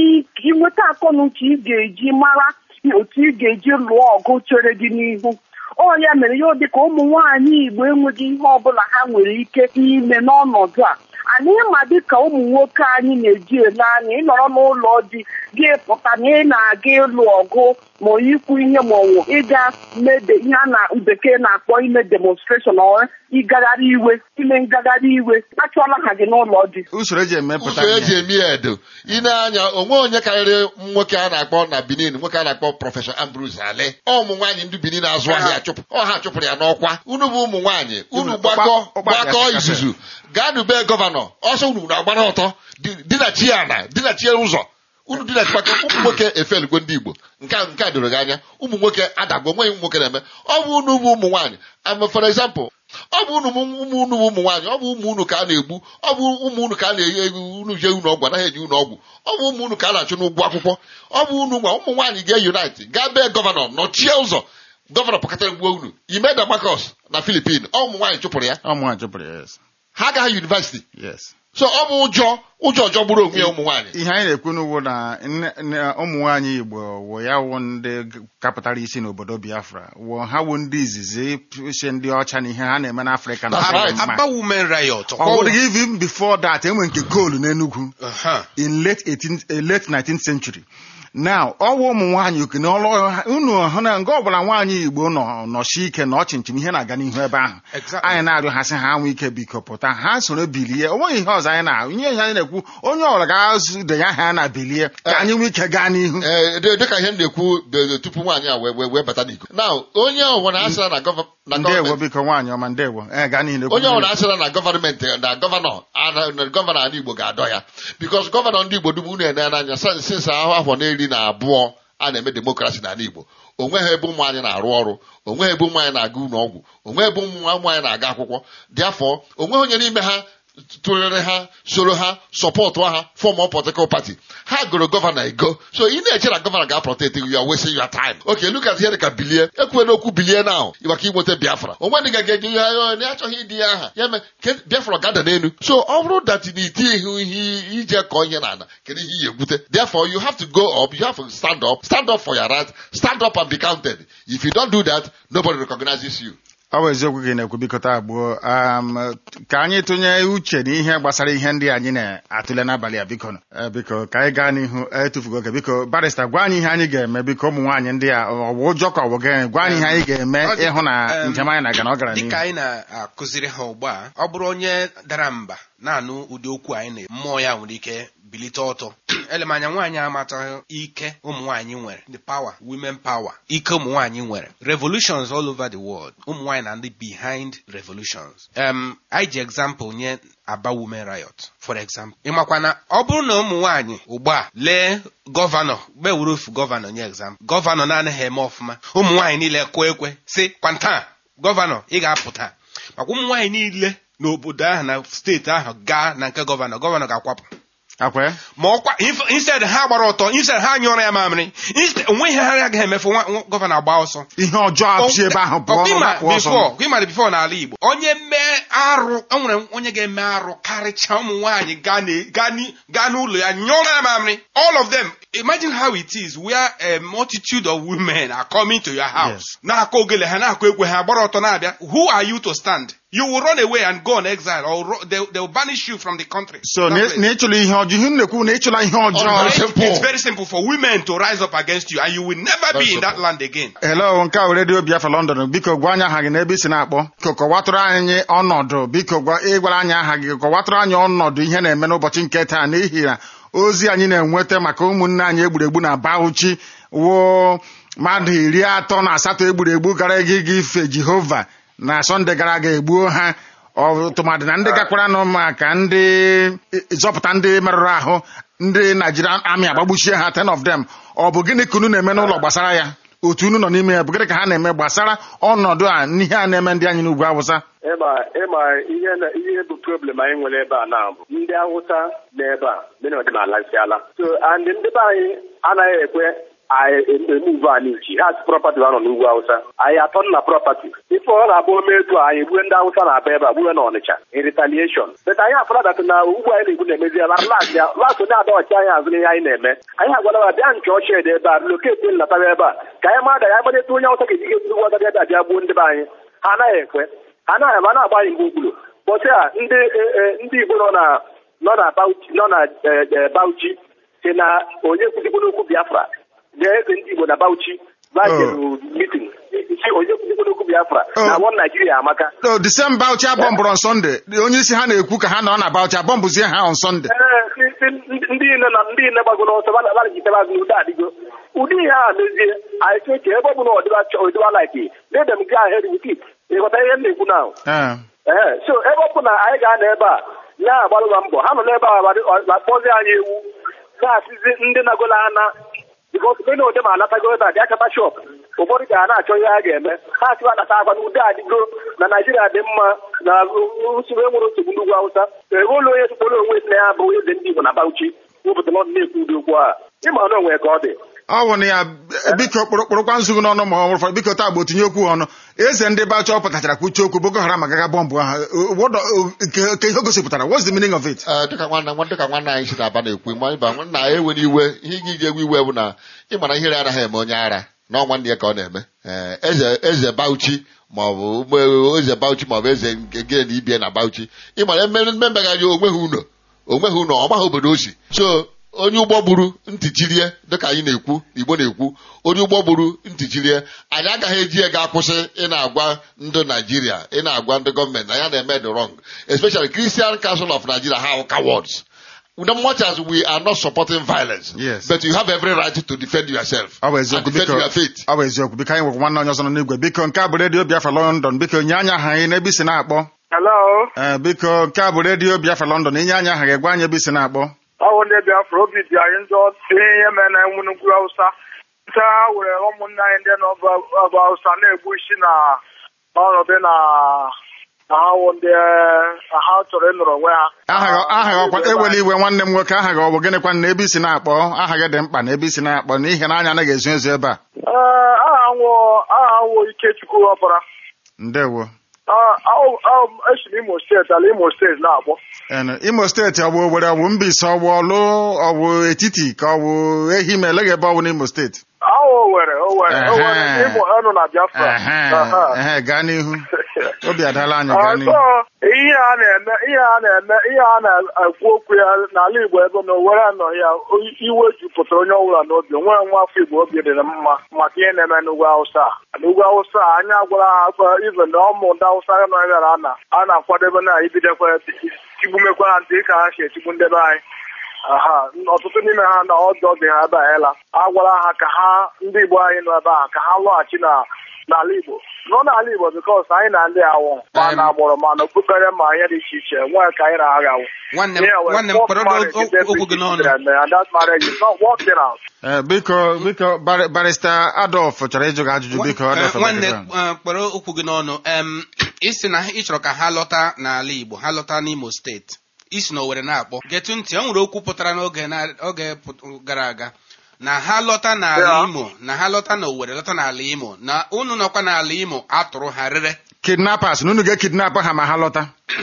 inweta akọ na uche ị ga-eji mara otu ị ga-eji lụọ ọgụ chere gị n'ihu ọ ya mere ya dị ka ụmụ nwaanyị Igbo enweghị ihe ọbụla ha nwere ike ime n'ọnọdụ a anyị ma dịka ụmụ nwoke anyị na-eji ele anya ịnọrọ n'ụlọ di gị pụta na ị na-aga ịlụ ọgụ ma ikwu ihe ma ọwụ ịga mede ihe a na bekee na-akpọ ime demonstration ọ ịgagharị iwe ime ngagharị iwe achọọla ha gị n'ụlọ di usoro eji emepụta usoro eji ihe eme ya edo ine anya onwe onye karịrị nwoke a na-akpọ na benin nwoke a na-akpọ prọfesọ ambrose ale ọ ụmụ nwaanyị ndị benin na-azụ ahịa chụpụ ọ ha chụpụrụ ya n'ọkwa unu bụ ụmụ nwaanyị unu Unu gbakọ ụkpa- ụkpa gbakọ kasị- izuzu gaa nube gọvanọ ọsọ unu na-agbara ọtọ di- dinachie ana dinachie ụzọ unu dinachikpaka ụmụ nwoke efelugo ndị igbo nke a nke a doro gị anya ụmụ nwoke adagbo nweghị ụmụ nwoke na-eme ọ bụ unu bụ ụmụ nwaanyị am for example ọ bụ unu bụ ụmụ unu bụ ụmụ nwaanyị ọ bụ ụmụ unu ka a na-egbu ọ bụ ụmụ unu ka a na-enye ego unu jee unu ọgwụ anaghị enye unu ọgwụ ọ bụ ụmụ unu ka a na-achụ n'ụgwọ akwụkwọ ọ bụ unu nwa ụmụ nwaanyị ga-unite gaa bee gọvanọ nọchie ụzọ gọvanọ pụkatara gbuo unu imeda makos na filipin ọ ụmụ nwaanyị chụpụrụ ya ọ mụnwa jụpụrụ ya yes ha agaghị yunivasiti yes so ọ bụ ụjọ ụjọ ọjọọ gburu onwe ya ụmụ nwaanyị ihe anyị na-ekwu n'ugbo na nne- nne- ụmụ nwaanyị Igbo wụ ya wụ ndị kapụtara isi n'obodo Biafra wụ ha wụ ndị izizi isi ndị ọcha na ihe ha na-eme n'Afrịka na That's adịghị right. mma. Aba Women Riot. ọ bụrụ even before that enwe nke koolu n'Enugu Uh-huh. in late 18th, eh, late 19th century now ọwa ụmụ nwaanyị oke na ọlụ ha- unu hụ na nga ọbụla nwaanyị igbo nọ nọchi ike na ọchịnchịm ihe na-aga n'ihu ebe ahụ Exactly. anyị na-arịọ ha sị ha anwụ ike biko pụta ha soro bilie o nweghị ihe ọzọ anyị na-ahụ ihe ihe anyị na-ekwu onye ọbụla ga-azụ denye aha ya na bilie ka anyị nwee ike gaa n'ihu ee dị- dịka ihe m na-ekwu be- tupu nwaanyị a wee wee wee bata n'iko na onye ọbụla asịra na gọva- na ndewo gọọmenti biko nwaanyị ọma ndewo ee gaa n'ihu onye ọbụla asịra na gọọmenti na gọvanọ ana- na gọvanọ ala igbo ga-adọ ya bikos gọvanọ ndị igbo dum unu ene n'anya sinsa ahụ afọ na iri na abụọ a na-eme demokrasi n'ala igbo onweghị ebe ụmụ anyị na-arụ ọrụ onweghị ebe ụmụ anyị na-aga ụlọ ọgwụ onweghị ebe ụmụ ụmụ anyị na-aga akwụkwọ dị afọ onweghị onye n'ime ha tụrịrị ha soro ha sọpọtụ ha fọm politikal pati ha gụrụ gọvanọ ego so ị na-eche na gọvanọ ga-aprotect you are wasting your time okay look at here ka bilie ekwuela okwu bilie now maka inweta biafra onwe ndị ga-eji ya ya onye achọghị ịdị ya aha ya mee ke biafra gada n'elu so ọ bụrụ that na iti ihu ihe ije kọọ ihe n'ala kedu ihe iyi egwute therefore you have to go up you have to stand up stand up for your right stand up and be counted if you don't do that nobody recognizes you ọ bụ eziokwu gị na-ekwu biko taa gbuo um, ka anyị tụnye uche n'ihe gbasara ihe ndị anyị na-atụle n'abalị a biko nụ. Eh, biko ka anyị gaa n'ihu etufugo oge biko barista gwa anyị ihe anyị ga-eme biko ụmụ nwaanyị ndị a ọ bụ ụjọ ka ọ bụ gịnị gwa anyị ihe anyị ga-eme Ọ dị- ịhụ na em, njem anyị na-aga na ọ gara dịka n'ihu anyị na-akụziri ha ugbu a ọ bụrụ onye dara mba na-anụ ụdị okwu anyị na mmụọ ya nwere ike bilite ọtọ elemanya nwaanyị amataghị ike ụmụ nwaanyị nwere the power women power ike ụmụ nwaanyị nwere revolutions all over the world ụmụ nwaanyị na ndị behind revolutions um, anyị ji example nye aba women riot for example ịmakwa na ọ bụrụ na ụmụ nwaanyị ugbu a lee gọvanọ gbewuru ofu gọvanọ nye example gọvanọ na-anaghị eme ọfụma ụmụ nwaanyị niile kwe ekwe si kwanta gọvanọ ị ga-apụta maka ụmụ nwaanyị niile n'obodo ahụ na steeti ahụ gaa na nke gọvanọ gọvanọ ga-akwapụ akwe ma ọkwa inf- instead ha gbara ọtọ instead ha nyụọrọ ya mamịrị instead onwe ihe ha agaghị emefu nwa- nwa- gọvanọ agba ọsọ ihe ọjọọ apụchi ebe ahụ pụọ Ọkwa pụ ọsọ ịmara bifo n'ala Igbo onye mee arụ o nwere onye ga-eme arụ karịchaa ụmụ nwaanyị gaa na- gaa ni- gaa n'ụlọ ya nyụọrọ ya mamịrị all of them imagine how it is where a multitude of women are coming to your house Yes. na-akụ ogele ha na-akụ egwe ha gbara ọtọ na-abịa who are you to stand you will run away and go on exile or ro- they, they will banish you from the country so That na place. na ịchụla ihe ọjọọ ihe m na-ekwu na ịchụla ihe Ọ ọjọọ very simple. It's very simple for women to rise up against you and you will never Very be in that simple. land again. hello nke a redio biafra london biko gwa anyị aha gị n'ebe isi na-akpọ biko kọwatụrụ anyị ọnọdụ biko gwa ịgwara anyị aha gị kọwatụrụ anyị ọnọdụ ihe na-eme n'ụbọchị nke taa n'ihi na ozi anyị na-enweta maka ụmụnne anyị egburu egbu na Bauchi woo mmadụ iri atọ na asatọ egburu egbu gara aga ịga ife jehova na sọnde gara aga egbuo ha ọ tụmadị na ndị gakwaranụ maka ndị zọpụta ndị merụrụ ahụ ndị Nigerian Army agbagbuchie ha 10 of them ọ bụ gịnị ka unu na-eme n'ụlọ gbasara ya otu unu nọ n'ime ya bụ gịnị ka ha na-eme gbasara ọnọdụ a n'ihe a na-eme ndị anyị n'ugwu awụsa ịma ịma ihe na ihe bụ problem anyị nwere ebe a na bụ ndị awụsa na ebe a ndị ọdịnala siala so and ndị be anyị anaghị ekwe anyị emuve anyị uchi ha si prọpati ha nọ n'ugwu awụsa anyị atọ na prọpati ife ọ na-abụ ome etu a anyị gbue ndị awụsa na-aba ebe a gbue na ọnịcha in retaliation but anyị afọradat na ugwu anyị na-egwu na-emeziela las ya las onye adọghachi anyị azụ n'ihe anyị na-eme anyị agwala ya bịa nke ọchị ede ebe a loketi nlatawa ebe a ka anyị mada ya gbalịta onye awụsa ga-eji ga ugwu awụsa ebe a bịa gbuo ndị be anyị ha anaghị ekwe ha anaghị ama na-agba anyị mgbe ukwuru bọsị a ndị e- e- ndị igbo nọ na nọ na Bauchi nọ na e, e, Bauchi si na onye kwuzikwuru okwu Biafra ga-eze ndị igbo na Bauchi vajeru mitin si onye kwuzikwuru okwu Biafra na Oh. wọn Naijiria amaka o December Bauchi abọmbụrụ on Sunday onye isi ha na-ekwu ka ha nọ na Bauchi abọmbụzie ha on Sunday Ee, si- si ndị ndị nne na ndị nne gbagoro ọsọ balajitebe azụ n'udo adịgo ụdị ihe a mezie anyị cheche ebe ọ bụ na ọdịba chọ- ọdịba like let them go ahead with it ịghọta ihe m na-ekwu na Ee. ee so ebe ọ bụ na anyị ga-anọ ebe a na-agbalụba mbọ ha nọ n'ebe a na-akpọzi anyị ewu na-asịzi ndị nagolo ana bikọs mgbe na ode ma anatago ebe a bịa chọta shọp ụfọdụ ga na-achọ ihe ha ga-eme ha sịwa nata akwa na udo adịgo na naijiria dị mma na usoro enwere nsogbu n'ugwu awụsa enweela onye tụkpọrọ onwe si na ya bụ eze ndị igbo na bauchi wepụtara ọdụ na-ekwu ụdị okwu a ịma na onwe ka ọ dị ọ bụ na ya biko kpụrụkpụrụkwa nzugu n'ọnụ ma ọ bụrụ biko taa bụ otinye okwu ọnụ eze ndị Bauchi ọ pụtachara kwuchie okwu Boko Haram agaga bọmbụ ahụ What do- ke ke ihe o gosipụtara what's the meaning of it Ee, dịka nwanne nwa dịka nwanne anyị si na-aba na-ekwu ma ịba nna anyị ewere iwe ihe ị ga-eji ewe iwe bụ na ịmara ihere anaghị eme onye ara na ọnwa ndị ya ka ọ na-eme Ee, eze eze Bauchi maọbụ ụmụ- eze Bauchi maọbụ eze nke gị na ibie na Bauchi ịmara mmemegharị onweghị ụlọ onweghị ụlọ ọmaghị obodo o si so onye ụgbọ gburu ntị chirie dịka anyị na-ekwu igbo na-ekwu onye ụgbọ gburu ntị chirie anyị agaghị eji ego akwụsị ị na-agwa ndị naijiria ị na-agwa ndị gọọmenti na ya na-eme the wrong especially christian council of nigeria how cowards Now, much as we are not supporting violence Yes. but you have every right to defend yourself ọ bụ and eziokwu defend biko your faith ọ bụ eziokwu biko anyị nwekwa nwanne onye ọzọ nọ n'igwe biko nke a bụ redio Biafra London biko nye anya aha anyị n'ebe isi na-akpọ Hello, Ee, biko nke a bụ redio Biafra London inye anya aha gị gwa anyị ebe isi na-akpọ ọ bụ ndị Biafra obi dị anyị njọ ihe ihe mere na enwu n'ugwu Hausa nte ha were ụmụnne anyị ndị nọ ọba Hausa na-egbu isi na ọnọdụ na na ha wụ ndị na ha chọrọ ịnọrọ onwe ha aha gị aha gị ọkwa ewela iwe nwanne m nwoke aha gị ọ bụ gịnịkwa na ebe isi na-akpọ aha gị dị mkpa na ebe isi na-akpọ n'ihi na anya anaghị ezo ezo ebe a Ee, aha nwụ aha nwụ Ikechukwu ọbara ndewo esi m Imo steeti ala Imo steeti na-agbọ Enu, Imo steeti ọ bụ Owerri ọ bụ Mbaise ọ bụ Ọlụ ọ bụ etiti ka ọ bụ Ehime eleghị ebe ọ bụ n'Imo steeti ahụ Owere Owere Owere Ehe. Imo ọnụ na Biafra Ehe, Aha. ehe, gaa n'ihu obi adala anyị Ah, gaa so n'ihu ihe a na-eme ihe a na-eme ihe a na-ekwu okwu ya n'ala Igbo ebe na Owere anọghị ya oyi- iwe jupụtara onye ọbụla n'obi nwere nwa afọ Igbo obi dị mma maka ihe na-eme n'ugwu Awụsa n'ugwu Awụsa anyị agwara ha akwa ibe na ụmụ ndị Awụsa nọ ebe na ana a na-akwadebe na ibidekwa tigbumekwa ha ntị ka ha si etigbu ndebe anyị aha ọtụtụ n'ime ha na ọjọọ dị ha abanyela a gwara ha ka ha ndị Igbo anyị nọ ebe a ka ha lọghachi na n'ala Igbo nọ n'ala Igbo bikos anyị na ndị awụ ma Em. na agbụrụ ma na okpukpere ma ihe dị iche iche nwee ka anyị na-agha awụ nwanne m Yeah, well, nwanne m fourth kpọrọ marriage is okwu okwu gị every n'ọnụ children, and that marriage is not working out. Eh, biko biko Bar- barista Adolf chọrọ ịjụ gị ajụjụ biko Nwa- Adolf eh, nwanne Egbekebe. eh, kpọrọ okwu gị n'ọnụ em isi na ị chọrọ ka ha lọta n'ala Igbo ha lọta n'Imo steeti isi na Owerri na-akpọ getu ntị o nwere okwu pụtara n'oge na- oge pụt- gara aga na ha lọta n'ala Yeah. Imo na ha lọta na Owerri lọta n'ala Imo na unu nọkwa n'ala Imo atụrụ ha rere kidnappers na unu ga-ekidnap ha ma ha lọta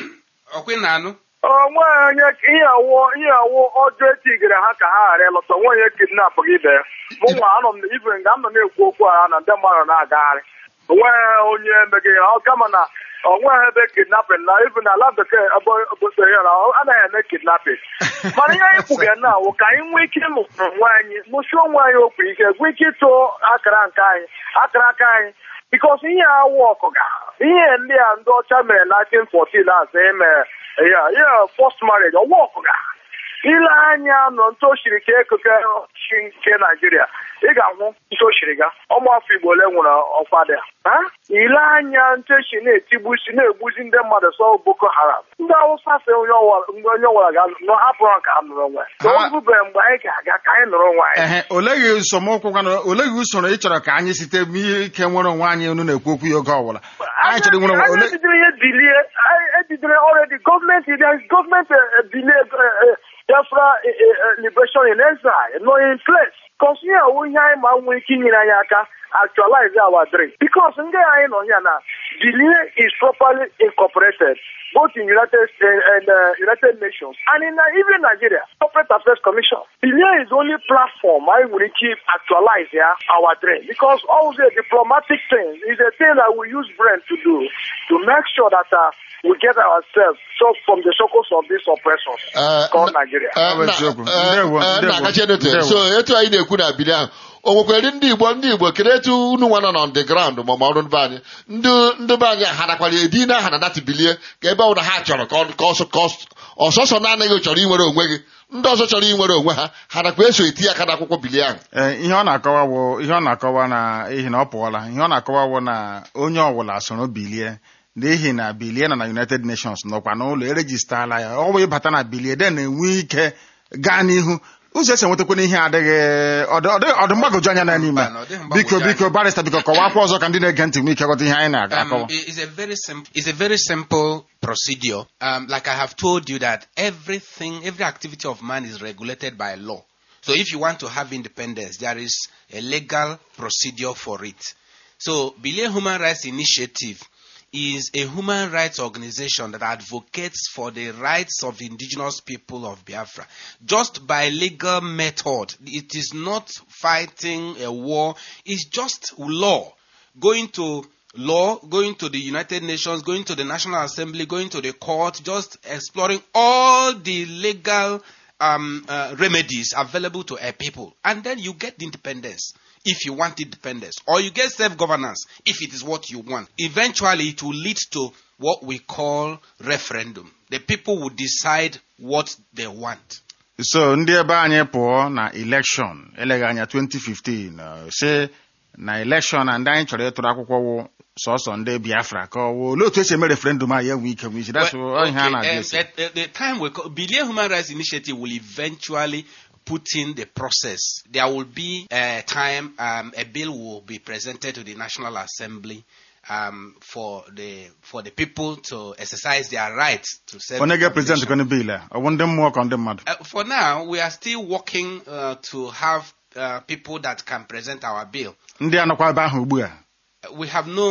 ọkwa na anụ onwe onye ihe awụ ihe awụ ọjọọ etigere ha ka ha ghara ịlọta onwe onye kidnap gị ibe ya mụ nwa anọ m ibe nga m nọ na-ekwu okwu a na ndị mmadụ na-agagharị onwe onye megịrị ọ kama na onweghị ebe kidnapping na ibu na ala bekee ebe obodo ya na ọ anaghị eme kidnapping mana ihe anyị kwuga na awụ ka anyị nwee ike ịmụrụ onwe anyị mụsie onwe anyị okwu ike gwee ike ịtụ akara nke anyị akara aka anyị bikos ihe awụ ọkụga ihe ndị a ndị ọcha mere na 1914 asị emere ya ya first marriage ọwa ọkụga ile anya nọ ntu oshiri ka ekeke chi nke naijiria ị ga-ahụ ntu oshiri ga ọmụafọ igbo ole nwere ọkwa dị ha ile anya ntu echi na-etigbusi na-egbuzi ndị mmadụ sọ boko haram ndị awụsa fe onye ọwara onye ọwara ga-anọ hapụrụ ha ka ha nụrụ onwe Ha- ha orubeghị mgbe anyị ga-aga ka anyị nụrụ onwe anyị ehe oleghị nsọmụkwụ gwana oleghị usoro ị chọrọ ka anyị site n'ihe ike nwere onwe anyị unu na-ekwu okwu ya oge ọbụla anyị chọrọ nwere onwe anyị ole ejidere ihe bilie anyị ejidere already gọọmenti there is gọọmenti eh, eh, bilie eh, eh, Biafra eh, eh, eh, liberation in exile nọ in place because ihe awụ ihe anyị ma nwee ike inyere anyị aka actualize our dream because ndị anyị nọ here na bilie is properly incorporated both in United States and uh, United Nations and in uh, even Nigeria Corporate Affairs Commission bilie is the only platform anyị nwere ike actualize ya our dream because all the diplomatic thing is a thing that we use brain to do to make sure that uh, we get ourselves so from the circles of these oppressors Eh, called na- Nigeria. eh, Ọ bụ na- eziokwu. eh, Ndewo, eh, ndewo, na-agachi edote. ndewo. so etu anyị na-ekwu na bili ahụ o nwekwara ndị igbo ndị igbo kedu etu unu nwa nọ na the ground ma ma ọrụ ndị be anyị ndị ndị be anyị ha nakwara edi na aha na dati bilie ka ebe ọ na ha chọrọ ka ọ- ka ọsọ ka ọsọ- ọsọsọ na-anaghị chọrọ inwere onwe gị ndị ọzọ chọrọ inwere onwe ha ha nakwa eso eti aka n'akwụkwọ bilie ahụ Ee, ihe ọ na-akọwa wụ ihe ọ na-akọwa na ihi na ọ pụọla ihe ọ na-akọwa wụ na onye ọbụla soro bilie n'ihi na bilie nọ na United Nations nọkwa n'ụlọ erejistala ya ọ bụ ịbata na bilie de na-enwe ike gaa n'ihu ụzọ esi enwetakwana ihe adịghị ọdị ọdị- ọdị mgbagwoju anya na n'ime Mba, na ọ dịghị mgbagwoju biko anya. biko barista biko kọwakwa ọzọ ka ndị na-ege ntị nwee ike ghọta ihe anyị Um, na-akọwa it- it's a very simple. It's a very simple procedure. Um, like I have told you that everything, every activity of man is regulated by law. So if you want to have independence, there is a legal procedure for it. So Bilia Human Rights Initiative is a human rights organization that advocates for the rights of indigenous people of Biafra just by legal method. It is not fighting a war, it's just law. Going to law, going to the United Nations, going to the National Assembly, going to the court, just exploring all the legal um, uh, remedies available to a people. And then you get the independence if you want independence, or you get self governance if it is what you want. Eventually, it will lead to what we call referendum. The people will decide what they want. so ndị ebe anyị pụọ na election eleghị anya 2015 uh, si na election na ndị anyị chọrọ ịtụrụ akwụkwọ wụ sọsọ ndị biafra ka ọ wụ olee otu esi eme referendum a ya enwe ike nwe isi that's Well, ihe a okay, na-ajụ um, esi at, at the time we call, Bilia Human Rights Initiative will eventually put in the process. There will be a time um, a bill will be presented to the National Assembly um, for the for the people to exercise their right to self onye ga-prezident kọnụ bil a ọ bụ ndị mmụọ ka ndị mmadụ Uh, for now, we are still working uh, to have uh, people that can present our bill. ndị anọkwa ebe ahụ ugbu a Uh, We have no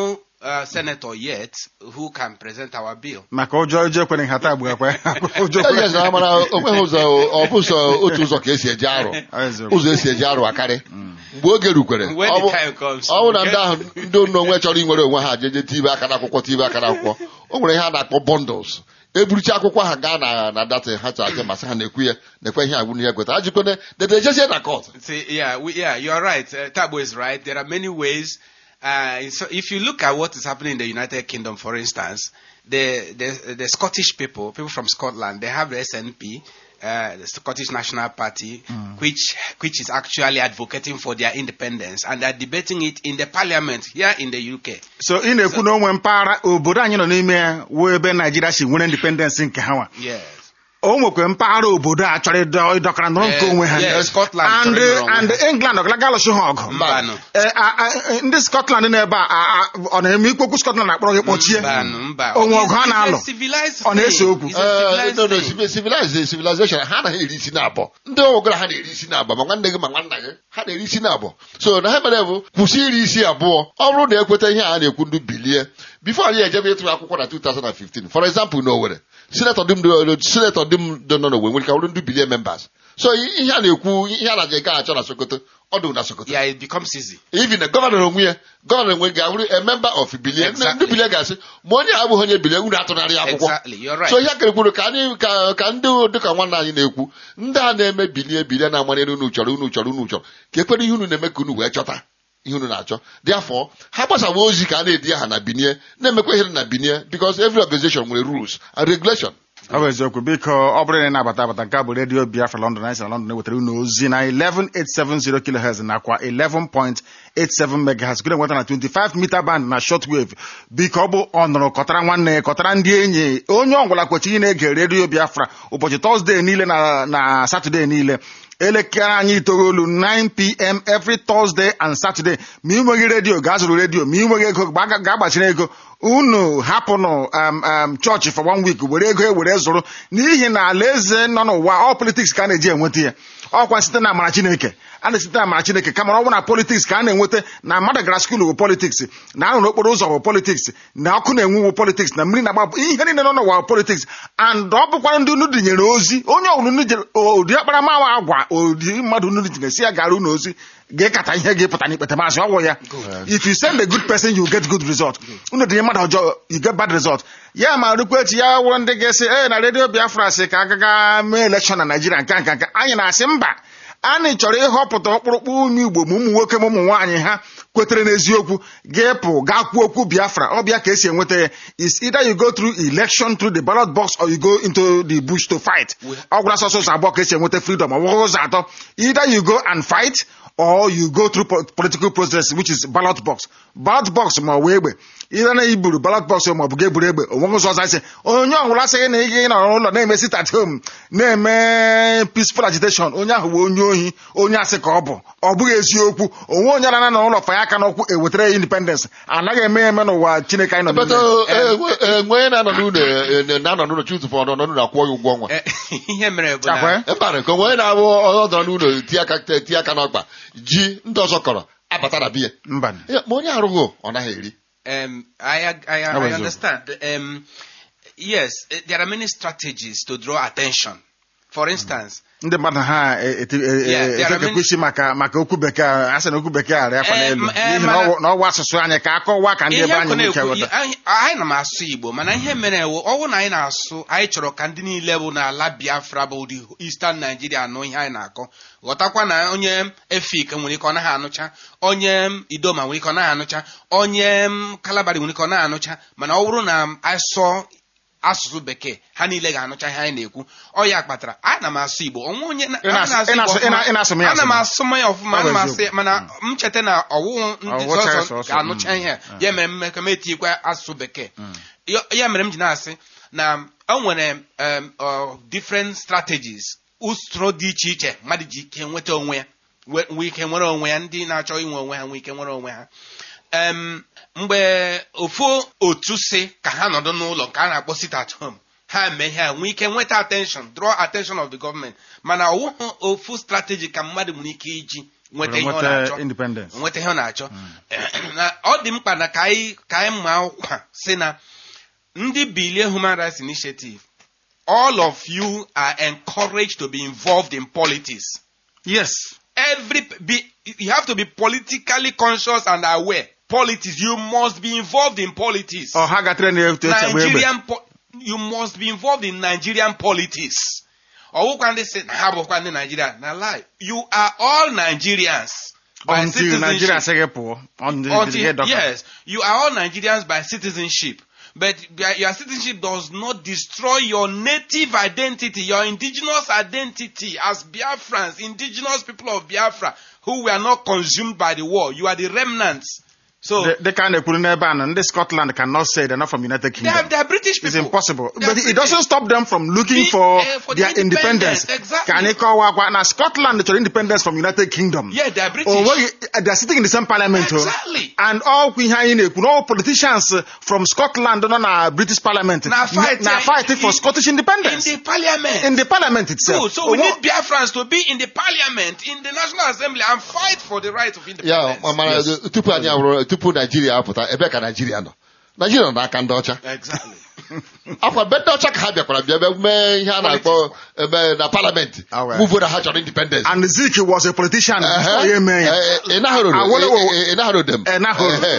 uh, senator yet who can present our bill. maka ụjọ ụjọ ekwere nhata agbu ekwe ụjọ ekwere Yes, na mana o nweghị ụzọ ọ bụ sọ otu ụzọ ka esi eji arụ Eziokwu. ụzọ esi eji arụ akarị mgbe oge rukwere When ọ the bụ time comes, ọ bụ na okay? ndị ahụ ndị nna onwe chọrọ inwere onwe ha jeje tibe aka n'akwụkwọ tibe aka n'akwụkwọ o nwere ihe a na-akpọ bundles eburucha akwụkwọ ha gaa na na data ha chọrọ aje masị ha na-ekwu ya na-ekwe ihe agwụ n'ihe kweta ha jikwene dede ejezie na court See, yeah, we, yeah, you're right. Uh, Tabo is right. There are many ways. Uh, so if you look at what is happening in the United Kingdom, for instance, the, the, the Scottish people, people from Scotland, they have the SNP, uh, the Scottish National Party, which, which is actually advocating for their independence, and they're debating it in the parliament here in the UK. so ị na-ekwu na onwe mpaghara obodo anyị nọ n'ime ya wụ ebe naijiria si nwere independence nke ha nwa Yes. o nwekwe mpaghara obodo a chọrọ ịdọ- ịdọkara nọrọ nke Eh, onwe ha yeah, Scotland and chọrọ ịnọrọ onwe and ha. england ọgalaga alụsị ha ọgụ Mbanụ. Eh, a- a- ndị scotland na-ebe a a- a- ọ na-eme ikpokwu scotland na-akpọrọ gị kpọchie Mbanụ, mba. onwe ọgụ ha It's a na-alụ civilized ọ na-ese thing. okwu It's a Eh, civilized no, no, thing. civi- civilized civilization ha anaghị eri isi na-abọ ndị ọgwụgara ha na-eri isi na-abọ ma nwanne gị ma nwanna gị ha na-eri isi na-abọ so na ha mere bụ kwụsị iri isi abụọ ọ bụrụ na ekweta ihe a na-ekwu ndị bilie bifo anyị ejebe ịtụ akwụkwọ na 2015 for example na Owerri sinetọ dum sinetọ dum dị nọ n'Owerri nwere ka bụrụ ndị bilie members so ihe a na-ekwu ihe a na-je ga achọ na Sokoto ọ dị na Sokoto Yeah, it becomes easy. even the gọvanọ onwe ya gọvanọ onwe ga-abụrụ a member of bilie ndị Exactly. bilie ga-asị ma onye a abụghị onye bilie unu atụnarị ya akwụkwọ Exactly. You're right. so ihe kere kwuru ka anyị ka ka ndị dịka nwanne anyị na-ekwu ndị a na-eme bilie bilie na-amanye unu chọrọ unu chọrọ unu chọrọ ka ekwere ihe unu na-eme ka unu wee chọta ihe unu na-achọ therefore ha gbasawa ozi ka a na-edi aha na binie na-emekwa ihe na binie because every organization nwere rules and regulation ọ bụ eziokwu biko ọ bụrụ na ị na-abata abata nke a bụ redio biafra london anyị si na london ewetara unu ozi na 11870 kilohertz nakwa 11.87 megahertz gụna nweta na 25 meter band na shortwave biko ọ bụ ọnụrụ kọtara nwanne kọtara ndị enyi onye ọgwụla kwechi ị na-ege redio biafra ụbọchị tọzdee niile na na satọde niile elekere anyị itoolu 9pm every thursday and saturday ma ị nweghị redio gaa zụrụ redio ma ị nweghị ego gba- gaa gbachiri ego unu hapụnụ um, um, chọọchị for one week were ego ewere zụrụ n'ihi na alaeze nọ n'ụwa ọ politiks ka a na-eji enweta ya ọkwa site na amara chineke a na-esite na amara chineke kama ọ bụ na politiks ka a na-enweta na mmadụ gara skuulu bụ politiks na anụ n'okporo ụzọ bụ politiks na ọkụ na-enwu bụ politiks na mmiri na-agba bụ ihe niile nọ n'ụwa bụ politiks and ọ bụkwara ndị unu dinyere ozi onye ọbụla unu jere ụdị akparamawa agwa ụdị mmadụ unu dinyere si ya gara unu ozi ga-ekata ihe ga-epụta n'ikpete maazị ọgwụ ya if you send a good person you get good result unu dị mmadụ ọjọọ you get bad result ya ma rukwa echi ya wụrụ ndị ga-esi e na redio biafra si ka agaga mee elekshọn na naijiria nke a nke nke anyị na-asị mba anyị chọrọ ịhọpụta ọkpụrụkpụ ụmụ igbo ma ụmụ nwoke ma ụmụ nwaanyị ha kwetere n'eziokwu ga-epụ gaa kwuo okwu biafra ọbịa ka esi enweta ya is either you go through election through the ballot box or you go into the bush to fight ọ gwara sọsọ ụzọ abụọ ka esi enweta freedom ọ bụghị ụzọ atọ either you go and fight or you go through po- political process which is ballot box ballot box ma ọ wee egbe ihe na iburu ballot box ma ọ bụ ga-eburu egbe onweghị ụzọ ọzọ asị onye ọbụla asịghị na ị nọ n'ụlọ na-eme sit at home na-eme peaceful agitation onye ahụ bụ onye ohi onye asị ka ọ bụ ọ bụghị eziokwu onwe onye na n'ụlọ fanye aka n'ụkwụ ewetara ya independence anaghị eme ya eme n'ụwa chineke anyị nọ bata n'ime enwe onye na-anọ n'ụlọ eh, na-anọ n'ụlọ chutụfụ ọnọ n'ụlọ akwụọ ya ụgwọ ọnwa Eh, ihe mere bụ Akwa? na mbara nke onwe onye na-abụ ọ dọrọ n'ụlọ tie aka tie aka n'ọkpa ji ndị ọzọ kọrọ abata na biya mba Ya, ma onye arụghị ọ naghị eri Um, I, I, I, That was I all. understand. Um, yes, eh, there are many strategies to draw attention. For instance, ndị mmadụ ha Yeah, there are efekekwa many- isi maka maka okwu bekee a sị na okwu bekee arịa akwa Eh, n'elu m- eh, n'ihi na mana- ọ wụ- na ọwa asụsụ anyị ka akọwa ka ndị ihe ebe anyị akụ nwee ike na-ekwu ghọta anyị anyị na m asụ Igbo mana ihe mere ewu ọwụ na anyị na-asụ anyị chọrọ ka ndị niile bụ n'ala Biafra bụ the Eastern Nigeria anụ ihe anyị na-akọ ghọtakwa na onye Efik nwere ike ọ naghị anụcha onye Idoma nwere ike ọ naghị anụcha onye Kalabari nwere ike ọ naghị anụcha mana ọ bụrụ na anyị sụọ asụsụ bekee ha niile ga-anụcha ihe anyị na-ekwu ọ ya kpatara ana m asụ Igbo onwe onye na- Ị na-asụ- ana m ị na-asụ- Igbo ị na- ị na-asụ m ya ana m asụ m. asụ m ya ọfụma Ọ bụ ana m asụ eziokwu. ya mana m cheta na ọwụwụ ndị Ọwụcha ya sọsọ sọsọ, ga-anụcha mm. ihe a. ya mere m ka m etikwa asụsụ bekee Ya- ya mere m ji na-asị na o nwere um, uh, different strategies usoro dị iche iche mmadụ ji ike nweta onwe ya we- nwee ike nwere onwe ya ndị na-achọ inwe onwe ha nwee ike nwere onwe ha Em, mgbe ofu otu si ka ha nọdụ n'ụlọ nke a na-akpọ sit at home ha mee ihe a nwee ike nweta attention draw attention of the government mana ọwụhụ ofu strategy ka mmadụ nwere ike iji nweta ihe ọ nweta na-achọ independence nweta ihe ọ na-achọ na ọ dị mkpa na ka anyị ka anyị mma akwụkwọ a sị na ndị bilie human rights initiative all of you are encouraged to be involved in politics yes every be you have to be politically conscious and aware politics you must be involved in politics ọ ha gatara na etu echi agba egbe Nigerian po- you must be involved in Nigerian politics. Ọwụkwa ndị si na ha bụkwa ndị Nigeria na lie. You are all Nigerians by until Nigeria citizenship. sị gị pụọ until Until- gị dọka yes, you are all Nigerians by citizenship. But by- your citizenship does not destroy your native identity, your indigenous identity as Biafrans, indigenous people of Biafra who were not consumed by the war. You are the remnants. So Dị- dịka a na-ekwuru n'ebe a na ndị Scotland cannot say they're not from United they are, Kingdom they are British people. It's impossible. They are But it British. doesn't stop them from looking Be- for, eh, for their the independence. independence, exactly. Ka anyị kọwakwa na Scotland chọrọ independence from United Kingdom. Yeah, they are British. O nweghị, they're sitting in the same parliament. o. Exactly. And ọkwa ihe anyị na-ekwu na all politicians from Scotland nọ na British parliament Na fight, na eh, fight for in- Scottish in independence. the parliament. In the parliament itself. Good. So we O nwe- need Biafrans to be in the parliament, in the National Assembly, and fight for the right of ya independence. mana tupu anyị abụrụ tupu naijiria apụta ebe ka naijiria nọ naijiria nọ n'aka ndị ọcha Exactly. akwa be ndị ọcha ka ha bịakwara bịa bịa mee ihe a na-akpọ eme na parliament Ah, well. muvo na ha chọrọ independence And Zik was a politician before ya eme ya. Awolowo- ịnaghịrodem Enaghoro.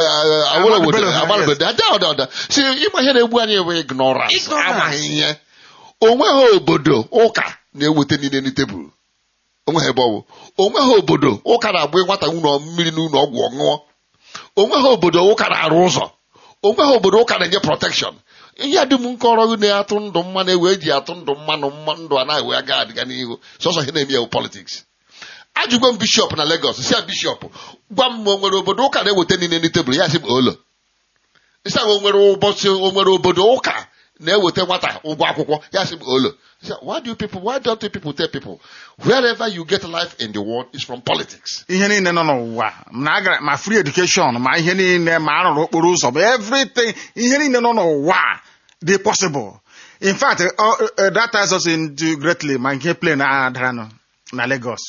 awolowo Bello, yes. agbalobodo ada ọda ọda si ịma ihe na-egbu anyị bụ ignorance Ignorance. amaghị ihe onweghị obodo ụka na-eweta niile na tebụl onweghị ebe ọwụ onweghị obodo ụka na-agba nwata ụlọ mmiri n'ụlọ ọgwụ ọṅụṅụ onweghị obodo ụka na-arụ ụzọ onweghị obodo ụka na-enye protekshọn ihe dum nkọrọ gị na-atụ ndụ mmanụ ewe eji atụ ndụ mmanụ mma ndụ a na-ewe aga adịga n'ihu sọsọ ihe na-eme ewu politiks ajụgo m bishọp na Lagos si ya bishọp gwa m ma o nwere obodo ụka na-eweta niile ndị tebụl ya sị m olo isi ahụ o nwere ụbọchị o nwere obodo ụka na-eweta nwata ụgwọ akwụkwọ ya sị m olo He said, why do you people why don't you people tell people wherever you get life in the world is from politics ihe niile nọ n'ụwa na agara ma free education ma ihe niile ma arụrụ okporo ụzọ ma everything ihe niile nọ n'ụwa dị possible in fact uh, uh, that ties us into greatly ma nke plane a daranụ na Lagos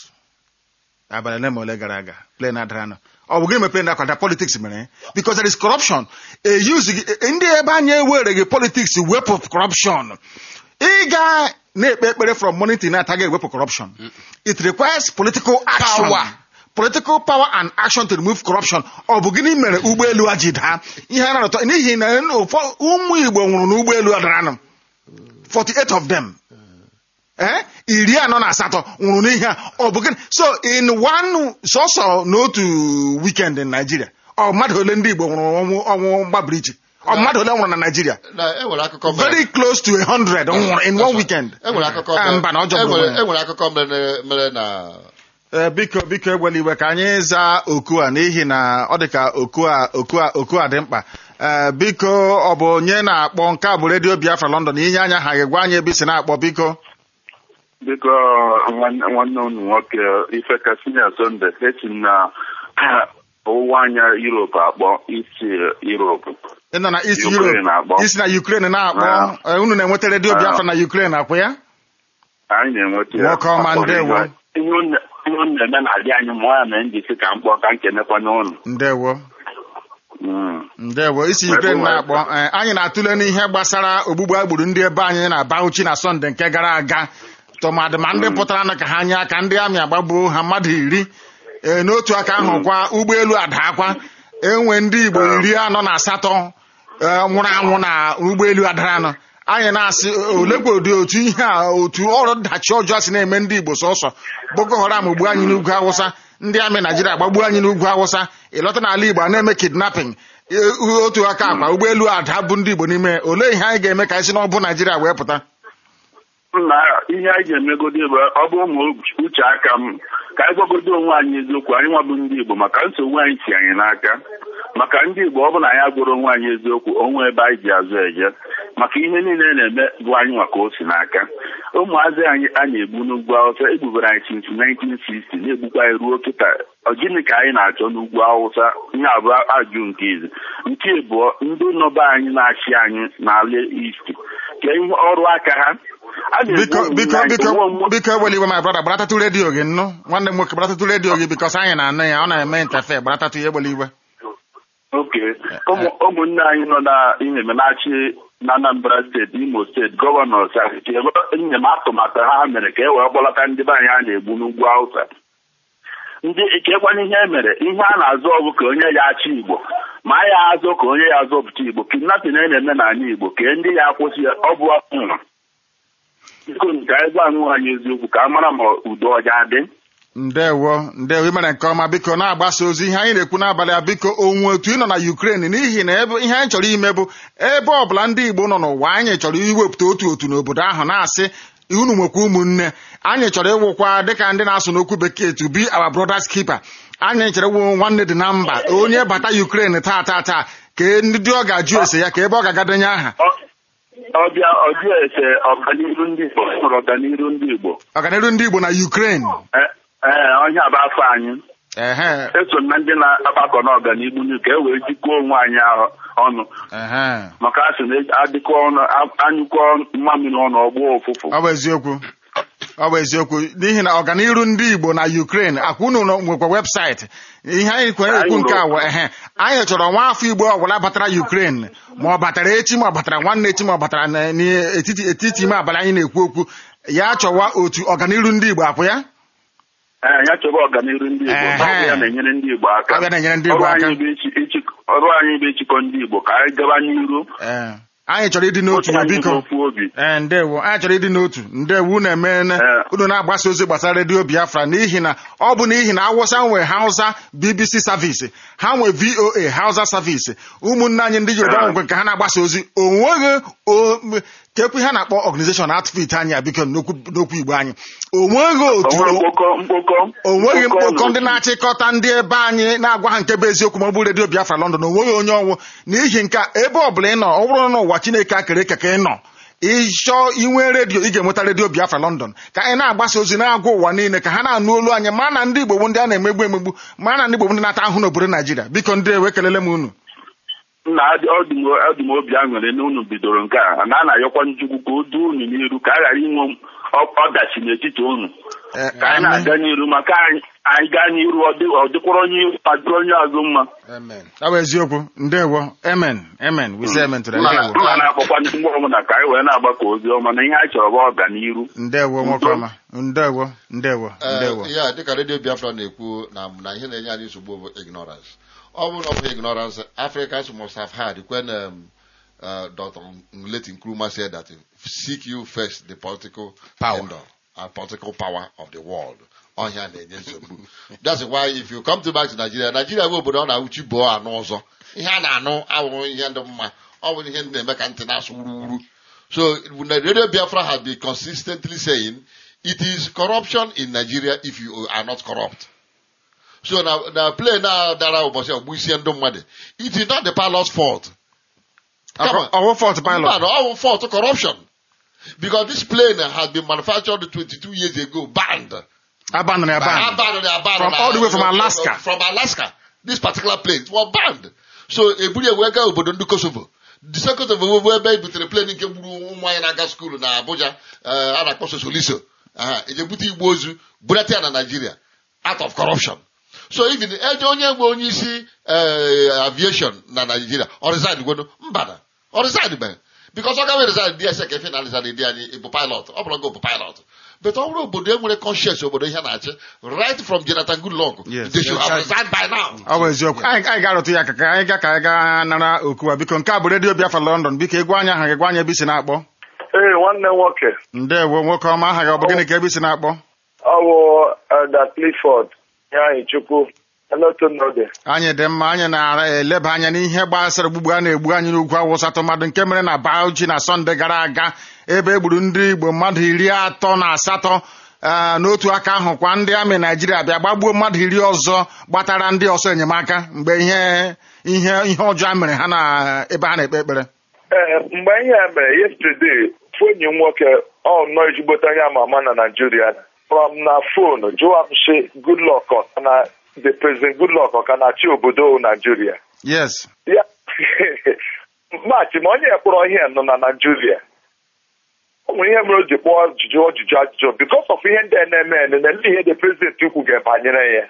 abalị ole ma ole gara aga plane adaranụ ọ bụ gịnị mere plane akwada politics mere because there is corruption e use gị- ndị ebe anyị ewereghị politics wepụ corruption ịga na-ekpe ekpere from morning till night aga ewepụ corruption it requires political action Power. political power and action to remove corruption ọ bụ gịnị mere ụgbọelu a ji daa ihe a na-arụtọ n'ihi na ụfọ- ụmụ igbo nwụrụ n'ụgbọelu a daranụ 48 of them eh iri anọ na asatọ nwụrụ n'ihe a ọ bụ gịnị so in one sọsọ n'otu weekend in Nigeria ọ mmadụ ole ndị igbo nwụrụ ọnwụ ọnwụ mgbabiri iche ọ mmadụ ole nwụrụ na Nigeria na enwere akụkọ mere very close to a hundred nwụrụ in one weekend enwere akụkọ Ah, mere- mba na ọ jọgburu enwere onwe ya. enwere akụkọ mere mere na Ee, biko biko egbela iwe ka anyị zaa oku a n'ihi na ọ dị ka oku a oku a oku a dị mkpa Ee, biko ọ bụ onye na-akpọ nke a bụ redio Biafra London inye anya ha gwa anyị ebe isi na-akpọ biko biko nwanne nwanne unu nwoke ife kasinya sonde esi m na ọwụwa anya Europe akpọ isi Europe ị nọ na East Ukraine Europe na-akpọ. isi na Ukraine na-akpọ Ah. Ee, unu na-enweta redio Ah. Biafra na Ukraine akwụ ya anyị na-enweta ya Nwoke ọma, Akpọrọ ndewo. ihe ihe unu ihe unu na-eme na-adị anyị mụọ ya mere m ji sị ka m kpọọ ka m kenekwa n'ụlọ ndewo Mm. ndewo isi Wepụ Ukraine wepụ. na-akpọ Ee, anyị na-atụle n'ihe gbasara ogbugbu agburu ndị ebe anyị na Bauchi na Sọnde nke gara aga tụmadị ma ndị pụtara nụ ka ha nye aka ndị amị agbagbuo ha mmadụ iri ee n'otu aka ahụ kwa ụgbọelu adaakwa enwe ndị Igbo iri anọ na asatọ ee, nwụrụ anwụ na ụgbọelu adaranụ anyị na-asị olekwa ụdị otu ihe a otu ọrụ dachi ọjọọ si na-eme ndị Igbo sọsọ Boko Haram gbuo anyị n'ugwu Awụsa ndị amị Naijiria gbagbuo anyị n'ugwu Awụsa ịlọta n'ala Igbo a na-eme kidnapping Ee, otu aka akwa ụgbọelu ada bụ ndị Igbo n'ime olee ihe anyị ga-eme ka anyị si n'ọbụ Naijiria wee pụta na ihe anyị ga-emegodi bụ ọ bụ ụmụ uche aka m ka anyị gwagodo onwe anyị eziokwu anyị nwabụ ndị Igbo maka nsogbu anyị si anyị n'aka maka ndị Igbo ọ bụ na anyị agwụrụ onwe anyị eziokwu onwe ebe anyị ji azụ eje maka ihe niile na-eme bụ anyị maka o si n'aka ụmụazị anyị a na-egbu n'ugwu Awụsa egbubere anyị since 1960 na-egbukwa anyị ruo kịta ọ gịnị ka anyị na-achọ n'ugwu Awụsa ihe abụọ ajụ nke izi nke abụọ ndị nọba anyị na-achị anyị n'ala East ka ihe ọrụ aka ha a na-egbu biko ụmụ biko anyị, biko onwe onwe- biko ewela iwe my brother gbaratatụ redio gị nnụ nwanne m nwoke gbaratatụ redio gị bikos anyị na-anụ ya ọ na-eme ntefe gbaratatụ ya egbela iwe oke ụmụ ụmụnne anyị nọ na ihe na-achị na Anambra steeti Imo steeti gọvanọ Sariki nye m atụmatụ ha mere ka e wee kpọlata ndị be anyị a na-egbu n'ugwu Hausa ndị ikekwana ihe e mere ihe a na-azụ ọgụ ka onye ya achị Igbo ma a ya azụ ka onye ya azọpụta Igbo kidnapping a na-eme n'ala Igbo ka ndị ya akwụsị ya ọ bụ ọnwụ biko nke anyị gwa anụ anyị eziokwu ka a mara ma udo ọja dị ndewo ndewo imere nke ọma biko na-agbasa ozi ihe anyị na-ekwu n'abalị a biko onwe otu ị nọ na Ukraine n'ihi na ebe ihe anyị chọrọ ime bụ ebe ọbụla ndị Igbo nọ n'ụwa anyị chọrọ iwepụta otu otu n'obodo ahụ na-asị unu nwekwa ụmụnne anyị chọrọ ịwụkwa dịka ndị na-asụ n'okwu bekee to be our brother's keeper anyị chọrọ ịwụ nwanne dị na mba onye bata Ukraine taa taa taa ka ndị ọ ga-ajụ ese ya ka ebe ọ ga-agadenye aha ọbịa ọbịa ese ọganiru ndị Igbo nwere ọganiru ndị Igbo ọganiru ndị Igbo na Ukraine Ee, ee onye a bụ afọ anyị ehe eso m na ndị na-agbakọ n'ọganihu n'ihu ka e wee jikọọ onwe anyị ahụ- ọnụ ehe maka a sị na adịkọ ọnụ a- anyụkọ mmamiri ọnụ ọgbọ ụfụfụ ọ bụ eziokwu ọ bụ eziokwu n'ihi na ọganiru ndị Igbo na Ukraine akwa unu nọ- nwekwa webụsaịtị ihe anyị kwere ekwu nke a wụ ehe anyị chọrọ nwa afọ Igbo ọbụla batara Ukraine ma ọ batara echi ma ọ batara nwanne echi ma ọ batara na- n'etiti etiti ime abalị anyị na-ekwu okwu ya chọwa otu ọganiru ndị Igbo akwụ ya ee ya chọba ọganiru ndị Igbo Ehe. ọ bụ ya na-enyere ndị Igbo aka Ọ bụ ya na-enyere ndị Igbo Ọrụ aka. anyị bụ ichi- ichi- ọrụ anyị bụ ịchịkọ ndị Igbo ka anyị gaba n'iru Ee, anyị chọrọ ịdị n'otu otu ya anyị biko n'ofu obi ee ndewo anyị chọrọ ịdị n'otu ndewo unu emene Ee. unu na-agbasa ozi gbasara redio biafra n'ihi na ọ bụ n'ihi na awụsa nwe hausa bbc savisi ha nwe voa hausa savisi ụmụnne anyị ndị yoruba Ee. nwekwe nke ha na-agbasa ozi onweghị o- m- kekwe ha na-akpọ organization outfit anyị a biko n'okwu n'okwu igbo anyị onweghị otu onwere mkpokọ mkpokọ onweghị mkpokọ n'otu. ndị na-achịkọta ndị ebe anyị na-agwa ha nke bụ eziokwu ma ọ bụ redio biafra london onweghị onye ọnwụ n'ihi nke a, ebe ọbụla ị nọ ọ bụrụ na ụwa chineke akere eke ka ị nọ ịchọọ inwe redio ị ga-enweta redio biafra london ka anyị na-agbasa ozi na-agwa ụwa niile ka ha na-anụ olu anyị ma na ndị igbo bụ ndị a na-emegbu emegbu ma na ndị igbo bụ ndị na-ata ahụ n'obodo naijiria biko ndị ewe kelele m unu nna adị- ọ dị m ọ dị m obi aṅụrị na unu bidoro nke a na a na-ayọkwa njikwu ka o duo unu n'iru ka a ghara inwe ọ- ọdachi n'etiti unu Eh, ka anyị na-aga n'iru maka anyị anyị gaa n'iru ọ dị- ọ dịkwara onye ihu ma dịrị onye azụ mma amen ọ bụ eziokwu ndewo amen amen we say amen to that. mma ndewo mma na-akpọkwa ndị mgbe ọbụla ka anyị wee na-agbakọ ozi ọma na ihe anyị chọrọ bụ ọganiru ndewo nwoke ọma ndewo ndewo ndewo Eh, ya dịka redio biafra na-ekwu na na ihe na-enye anyị nsogbu bụ ignorance ọ bụrụ na ọ bụ ignorance africans must have had when um, uh, dr nleti nkrumah said that seek you first the political Power. kingdom and political power of the world ọhịa na-enye nsogbu that's why if you come to back to nigeria nigeria bụ obodo ọ na-awụchi bụọ anụ ọzọ ihe a na-anụ awụrụ ihe ndị mma ọ bụ ihe ndị na-eme ka ntị na-asụ wuruwuru so when the radio biafra has been consistently saying it is corruption in nigeria if you are not corrupt so na na play na dara ụbọchị ọgbụ isi ndị mmadụ it is not the pilot's fault Come on. ọwụ fọt pilot Mba, all fault corruption because this plane has been manufactured 22 years ago banned abandon ya ban abandoned abandoned From all the way from Alaska. from Alaska this particular plane was banned so eburu ya wee gaa obodo ndị Kosovo the second Kosovo bụ ebe e butere plane nke gburu ụmụ anyị na-aga skuulu na Abuja eh, a na-akpọ Sosoliso aha eje bute igbo ozu bulata ya na Nigeria out of corruption so even eje onye nwe onye isi eh, aviation na Nigeria ọ resign gweno mbana ọ resign mere because ọ gaghị resign dị ese ka efe na resign dị anyị ịbụ pilot ọ bụrụ gị bụ pilot but ọ bụrụ obodo enwere conscience obodo ihe na-achị right from Jonathan Goodluck Yes. they should have resigned by now ọ bụ eziokwu anyị anyị ga-arụtụ ya aka ka anyị ga ka anyị gaa nara okuwa biko nke a bụ redio biafra london biko egwu anya aha gị gwa anyị ebe isi na-akpọ ee nwanne nwoke ndewo nwoke ọma aha gị ọ bụ gịnị ka ebe isi na-akpọ ọ bụ Elder Clifford anyị chukwu elotonode anyị dị mma anyị na-eleba anya n'ihe gbasara ogbugbu a na-egbu anyị n'ugwu awụsa tụmadụ nke mere na Bauchi na sọnde gara aga ebe e gburu ndị igbo mmadụ iri atọ na asatọ ah, n'otu aka ahụ kwa ndị amị naijiria bịa gbagbuo mmadụ iri ọzọ gbatara ndị ọsọ enyemaka mgbe ihe ihe ihe ọjọọ mere ha na ebe ha na-ekpe ekpere ee mgbe ihe a mere yesterday ofu enyi m nwoke ọ nọ ezigbote onye ama ama na Nigeria from na fon jụọ m si Goodluck ọ ka na the president Goodluck ọ ka na-achị obodo Nigeria yes ya maachị ma onye kpọrọ ihe nọ na Nigeria o nwere ihe mere o ji kpọọ ajụjụ ọjụjụ ajụjụ because of ihe ndị a na-eme eme na ndị ihe the president ikwu ga-ebanyere ya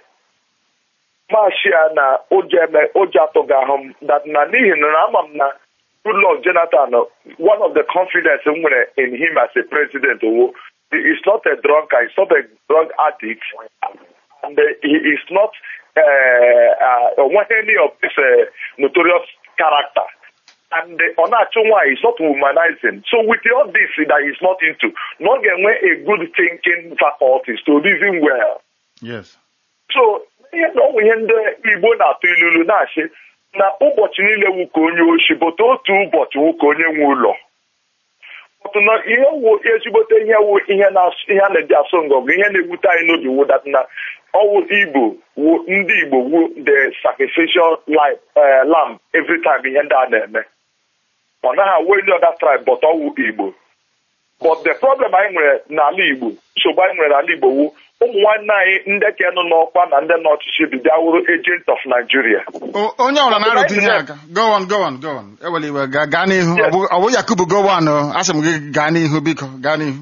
maashị ya na ụjọ eme ụjọ atụghị ahụ m that na n'ihi na na ama m na Goodluck Jonathan one of the confidence m nwere in him as a president wo he is not a drunkard he's not a drug addict and uh, he is not uh, uh, one any of this uh, notorious character and uh, ọ na-achụ nwaanyị is not womanizing so with all this that he's not into na ọ ga-enwe a good thinking faculties to reason well yes so ihe na ọnwụ ihe ndị igbo na-atụ ilulu na-achị na ụbọchị niile wu ka onye oshi bụta otu ụbọchị wu ka onye nwe ụlọ Ọtụ na ihe wu ezigbote ihe wu ihe na-asụ ihe a na-eji asụ ngọgụ ihe na-ewute anyị n'obi wu dat na ọwụ igbo wu ndị igbo wu the sacrificial life eh, lamb every time ihe ndị a na-eme ọ naghị awụ any other tribe but ọwụ igbo but the problem anyị nwere n'ala igbo nsogbu anyị nwere n'ala igbo wu ụmụ nwanne anyị ndị ka nọ n'ọkwa na ndị n'ọchịchị bịa wụrụ agent of Nigeria O- onye ọbụla na-arụtụ ihe aka go on go on go on ewela iwe gaa gaa n'ihu Ọ bụ- ọ bụ yakubu go on o asị m gị gaa n'ihu biko gaa n'ihu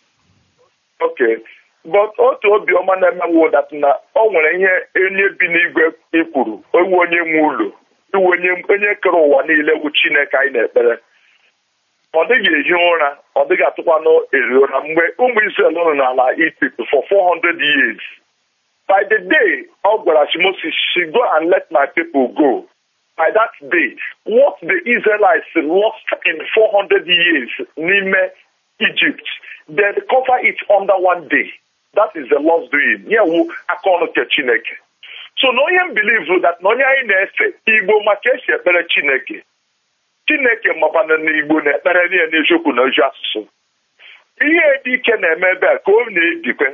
okay but otu obiọma na-emewu dat na o nwere ihe onye bi n'igwe ikwuru ewu onye nwe ụlọ iwu onye onye kere ụwa niile wu Chineke anyị na-ekpere ọ dịghị ehi ụra ọ dịghị atụkwanụ eri ụra mgbe ụmụ Israel nọ n'ala Egypt for 400 years by the day ọ gwara chi Moses she go and let my people go by that day what the Israelites lost in 400 years n'ime Egypt they recover it under one day that is the Lord's doing ya wu aka ọrụ nke Chineke so na onye m believe that na onye anyị na-efe Igbo maka esi ekpere Chineke Chineke makwana na Igbo na-ekpere niile n'eziokwu na ozi asụsụ ihe dị ike na-eme ebe a ka ọ na-ebikwe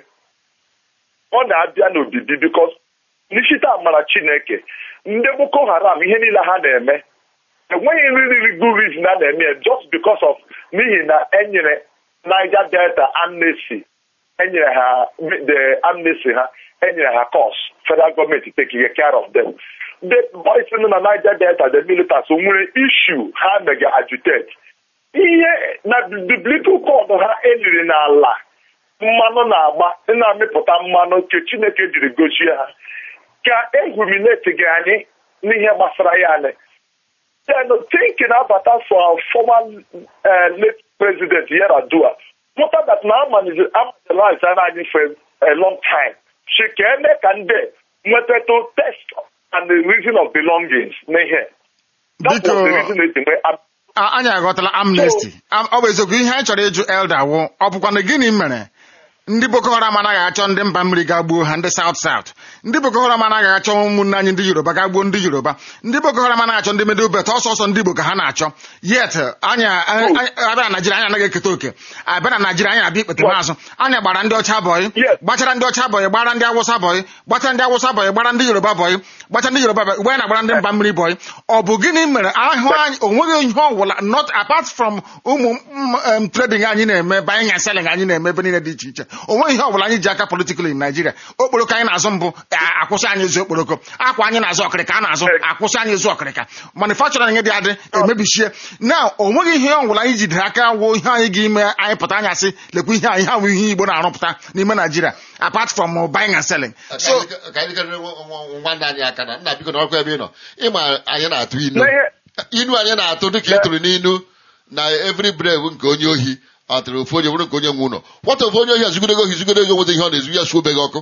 ọ na-abịa n'obibi bikos n'isite amara Chineke ndị Boko Haram ihe niile ha na-eme enweghị really good reason a na-eme ya just because of n'ihi na enyere Niger Delta amnesty enyere ha the amnesty ha enyere ha cos federal gọọmenti taking care of them the boys nọ na Niger Delta the militants nwere issue ha mega agitate ihe na biblical code ha eliri n'ala mmanụ na-agba na-amịpụta mmanụ nke Chineke jiri gozie ha ka ehumineti gị anyị n'ihe gbasara ya anyị then thinking abata for our former uh, late president Yar'Adua pụta that na amalize anyị for a long time si ka eme ka ndị nwetatụ test and the reason of belongings n'ihe that Biko, was the reason eji nwee am- A- anyị aghọtala amnesty Am- ọ bụ eziokwu ihe anyị chọrọ ịjụ elda wụ ọ bụkwa na gịnị mere ndị boko haram anaghị achọ ndị mba mmiri ga gbuo ha ndị south south ndị boko haram anaghị achọ ụmụnne anyị ndị yoruba ga gbuo ndị yoruba ndị boko haram anaghị achọ ndị middle belt ọsọ ọsọ ndị igbo ka ha na-achọ yet anyị anyị- abịa na naijiria anyị anaghị eketa oke abịa na naijiria anyị abịa ikpete maazụ anyị gbara ndị ọcha bọyị Yes. gbachara ndị ọcha bọyị gbara ndị awụsa bọyị gbachara ndị awụsa bọyị gbara ndị yoruba bọyị gbachara ndị yoruba bọyị ugbe anyị na-agbara ndị mba mmiri bọyị ọ bụ gịnị mere ahụ anyị onweghị ihe ọbụla not apart from ụmụ mm, em, trading anyị na-eme buying and selling anyị na-eme ebe niile dị iche iche onweghị ihe ọbụla anyị ji aka politically in Nigeria okporoko anyị na-azụ mbụ a- akwụsị anyị ịzụ okporoko akwa anyị na-azụ ọkịrịka a na-azụ akwụsị anyị ịzụ ọkịrịka manufacturing dị adị emebichie na onweghị ihe ọbụla anyị jidere aka wụ ihe anyị ga-ime anyị pụta anyị asị lekwa ihe anyị ha bụ ihe Igbo na-arụpụta n'ime Nigeria apart from uh, buying and selling so ka anyị karịrị nwanne anyị aka na nna biko na ọkụ ebe ị nọ ịma anyị na-atụ inu n'ihe inu anyị na-atụ dịka ị tụrụ n'inu na every brave nke onye ohi atụrụ ofu onye bụrụ nke onye nwe ụlọ nwata ofu onye ohi azugidego ohi zugidego nweta ihe ọ na-ezu ya suobeghị ọkụ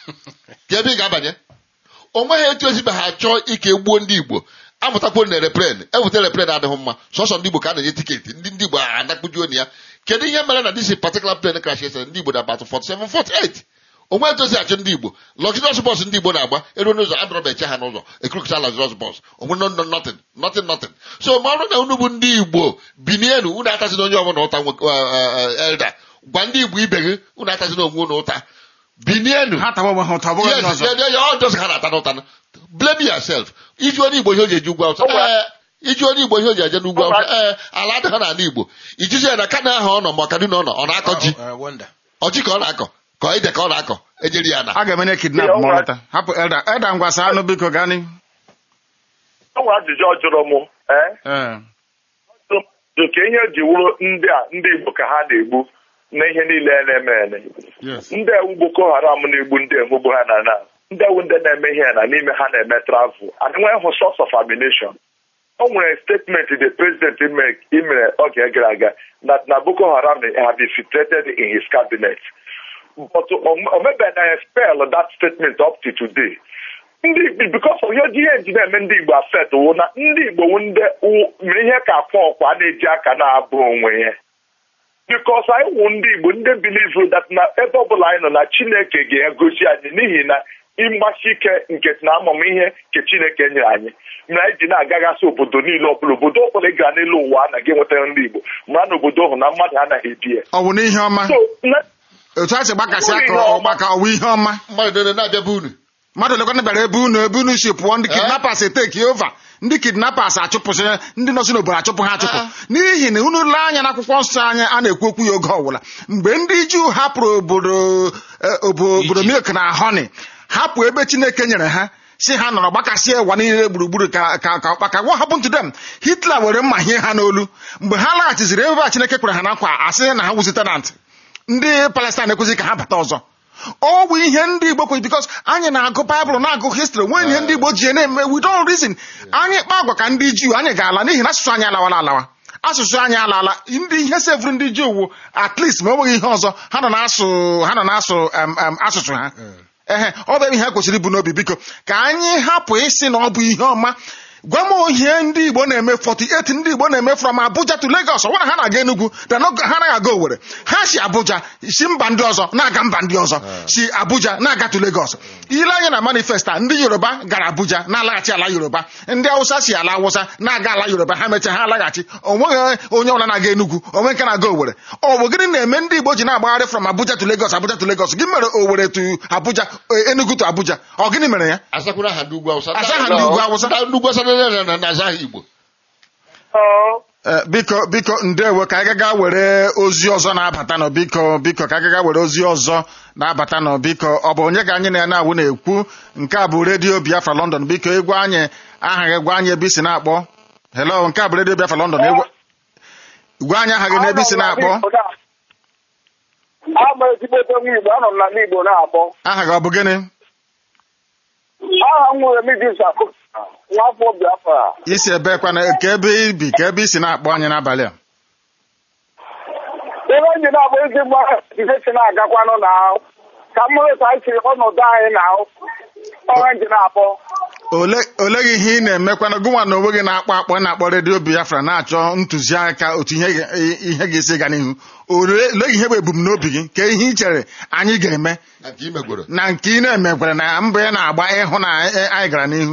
ka ebe ị ga-abanye o nweghị etu ezibe ha chọọ ike gbuo ndị igbo amụtakwuo na repren eweta repren adịghị mma sọsọ ndị igbo ka a na-enye tiketi ndị ndị igbo anakpujuo na ya kedu ihe mere na disi particular plane crash ese ndị igbo na-abatụ 47 48 onwe etu esi achụ ndị igbo luxurious bọs ndị igbo na-agba eruo n'ụzọ adọrọba eche ha n'ụzọ ekurukụcha luxurious bọs onwe no no nothing nothing nothing so ma ọ bụrụ na unu bụ ndị igbo binienu unu atazina onye ọbụla ụta nwe- uh, uh, elder gwa ndị igbo ibe gị unu atazina onwe unu ụta binienu ha tawa onwe ha ụtọ ọ bụghị yes ndị ọzọ yeah, yeah, yeah, all those ha na-ata n'ụta blame yourself iji onye igbo ihe o ji eje ugwu awụsa ee iji onye igbo ihe o ji eje n'ugwu awụsa ee ala adịghị n'ala igbo ijizi ya na kana ahụ ọ nọ ma ọkaduna ọ nọ ọ na-akọ ji Uh, wonder. ọjị ka ọ na-akọ ka ide ka ọ na-akọ ejeri ya na a ga-emenye kidnap Yeah, ma ọ alright. lọta hapụ elda elda ngwa saa anụ biko gaa n'ihu o nwere ajụjụ ọ jụrụ m ee ee oke ihe ji wụrụ ndị a ndị Igbo ka ha na-egbu na ihe niile na-eme eme Yes. ndị ewu Boko Haram na-egbu ndị emugbu ha na na ndị ewu ndị na-eme ihe na n'ime ha na-eme travel and nwee hụ source of ammunition o nwere statement the president ime- imere oge gara aga that na Boko Haram have infiltrated in his cabinet but o mebeghị na spell that statement up to today ndị Igbo because of ihe ihe ji na-eme ndị Igbo afet wụ na ndị Igbo wụ ndị wụ- mere ihe ka akwa ọkwa na-eji aka na-abụ onwe ya because anyị wụ ndị Igbo ndị believe that na ebe ọbụla anyị nọ na Chineke ga-egosi anyị n'ihi na ịgbasi ike nke na amamihe nke Chineke nyere anyị mere anyị ji na-agaghasị obodo niile ọbụla obodo ọbụla ị gara n'elu ụwa anaghị enweta ndị Igbo mara na obodo ahụ na mmadụ anaghị ebi ya ọ bụ n'ihe ọma so na- otu a si gbakasị Ọ bụ aka ihe ọma. ọgbaka ọwụ ihe ọma mmadụ niile na-abịa be unu mmadụ lekwana bịara ebe unu ebe unu si pụọ ndị kidnappers eteki ova ndị kidnappers achụpụsị ndị nọsi n'obodo achụpụ ha achụpụ Ah. n'ihi na unu lee anya n'akwụkwọ nsọ anyị a na-ekwu okwu ya oge ọbụla mgbe ndị juu hapụrụ obodo eh, obo- obodo milk na honey hapụ ebe chineke nyere ha si ha nọrọ gbakasị ụwa niile gburugburu ka ka ka ọkpaka what happened to them hitler were mma hie ha n'olu mgbe ha laghachiziri ebe a chineke kwere ha na nkwa asị na ha wuzi tenant ndị palestine ekwuzi ka ha bata ọzọ ọ bụ ihe ndị igbo kwere bikos anyị na-agụ baịbụl na-agụ histri nwee ihe ndị igbo ji na-eme we don't reason anyị kpa agwa ka ndị juu anyị ga-ala n'ihi na asụsụ anyị alawala alawa asụsụ anyị alaala ndị ihe sevụrụ ndị juu wụ at least ma ọ bụghị ihe ọzọ ha nọ na-asụ ha nọ na-asụ em, em, asụsụ ha ehe ọ bụ ebe ihe ha kwesịrị ibu n'obi biko ka anyị hapụ ịsị na ọ bụ ihe ọma gwa m ihe ndị igbo na-eme 48 ndị igbo na-eme from abuja to lagos ọ bụrụ na ha na-aga enugwu then ọ- ha anaghị aga owere ha si abuja si mba ndị ọzọ na-aga mba ndị ọzọ si abuja na-aga to lagos ile anya na manifesta ndị yoruba gara abuja na-alaghachi ala yoruba ndị awụsa si ala awụsa na-aga ala yoruba ha mechaa ha alaghachi onweghị onye ọbụla na-aga enugwu onwe nke na-aga owere ọ bụ gịnị na-eme ndị igbo ji na-agbagharị from abuja to lagos abuja to lagos gị mere owere to abuja eh, enugu to abuja ọ gịnị mere ya asakwara ha ndị ugwu awụsa Asa ha ndị ugwu Awụsa. ndị ugwu awụsa na- na- na aza ha igbo Ọ, Eh, biko biko ndewo ka anyị gaa were ozi ọzọ na-abata nọ biko biko ka anyị gaa were ozi ọzọ na-abata nọ biko ọ bụ onye ka anyị na ya na-awụ na-ekwu nke a bụ redio biafra london biko ịgwa anyị aha gị gwa anyị ebe isi na-akpọ hello nke a bụ redio biafra london ịgwa- gwa anyị aha gị na ebe isi na-akpọ ama ezigbote nwa igbo anọ m na ndị igbo na-akpọ aha gị ọ bụ gịnị aha m nwere midis akụ nwafọ biafra isi ebe kwana ka ebe ibi ka ebe isi na-akpọ anyị n'abalị a ebe ndị na-akpọ ezi mgba ihe si na-agakwanụ na ka m hụrụ ka anyị siri ọnọdụ anyị na ọha nji na-akpọ ole ole gị ihe ị na-emekwana gụnwa na onwe gị na-akpọ akpọ na-akpọ redio biafra na-achọ ntụziaka otu ihe ga- ihe ga-esi ga n'ihu ole ole gị ihe bụ ebumnobi gị ka ihe ị chere anyị ga-eme na nke imegworo na nke ị na-emekwara na mbọ ị na-agba ịhụ na e- anyị gara n'ihu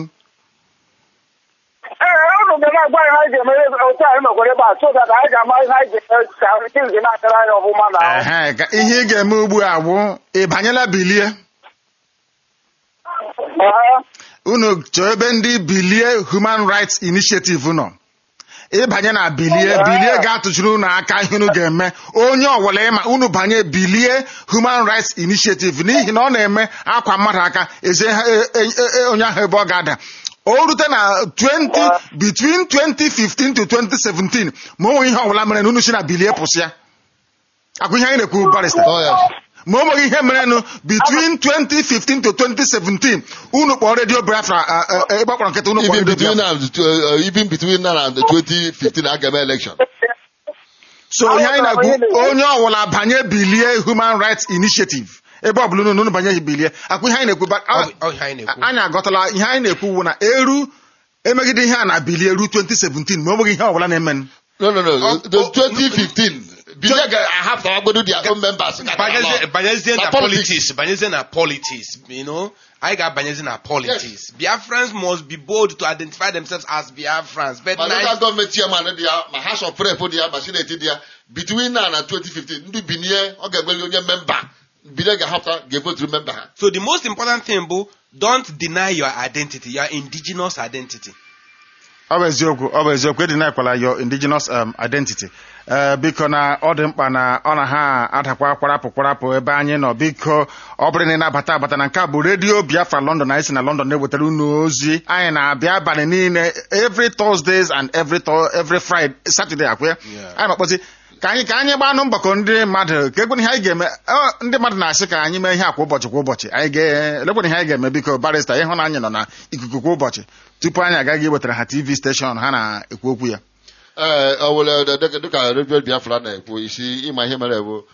ee ụnụ ga na-agwa anyị ha anyị ga-eme otu anyị mekwara ebe a so that anyị ga-ama ihe anyị ga-eme ka things na-agara anyị ọfụma na ehe ka ihe ị ga-eme ugbu a bụ ị banyela bilie Ee, unu chọọ ebe ndị bilie human rights initiative nọ ịbanye na bilie bilie ga-atụchiri unu aka ihe unu ga-eme onye ọwụla ịma unu banye bilie human rights initiative n'ihi na ọ na-eme akwa mmadụ aka eze ha- e- e- e- onye ahụ ebe ọ ga-ada o rute na 20 between 2015 to 2017 ma o nwere ihe ọbụla mere na unu si na bilie pụsịa akwa ihe anyị na-ekwu barista Oh, yes. ma o nweghị ihe merenụ between 2015 to 2017 unu kpọọ redio biafra uh, uh, ebe ọ kpọrọ nkịta unu kpọọ even redio between biafra now and the- uh, even between now and the 2015 agama election so ihe anyị na-ekwu onye ọwụla banye bilie human rights initiative ebe ọ bụla unu unu banye bilie akwa ihe anyị na-ekwu ba- Ọ a- bụ- ọ ihe anyị na-ekwu anyị agọtala ihe anyị na-ekwu wu na eru emegide ihe a na bilie eru 2017 ma o nweghị ihe ọbụla na-emenụ no no no Oh, the oh, 2015 bilie ga-ahapụ agbodo their own members Banyezie- banyezie Na na politics. politics banyezie na politics you know anyị ga-abanyezi na politics biafrans must be bold to identify themselves as biafrans but ma na local gọọmenti chairman dị ya ma house of rep dị ya ma senate dị ya between now na 2015 ndị binie ọ ga-egbeli onye memba bilie ga-ahapụta ga-evoturu memba ha so the most important thing bụ don't deny your identity your indigenous identity ọ bụ eziokwu ọ bụ eziokwu ịdị na-ekwela your indigenous um, identity ee biko na ọ dị mkpa na ọ na ha adakwa kwarapụ kwarapụ ebe anyị nọ biko ọ bụrụ na ị na-abata abata na nke a bụ redio biafra london anyị si na london na-ewetara unu ozi anyị na-abịa abalị niile every thursdays and every Thur- every friday saturday akwa ya anyị makpọzi ka anyị ka anyị gbanụ mbakọ ndị mmadụ ka ekwena ihe anyị ga-eme ọ, ndị mmadụ na-asị ka anyị mee ihe a kwa ụbọchị kwa ụbọchị anyị ga-elekwena ihe anyị ga-eme biko barista ịhụ na anyị nọ na ikuku kwa ụbọchị tupu anyị agaghị iwetara ha tv steshọn ha na-ekwu okwu ya ee ọ were dịka dịka redio biafra na-ekwu isi ịma ihe mere bụ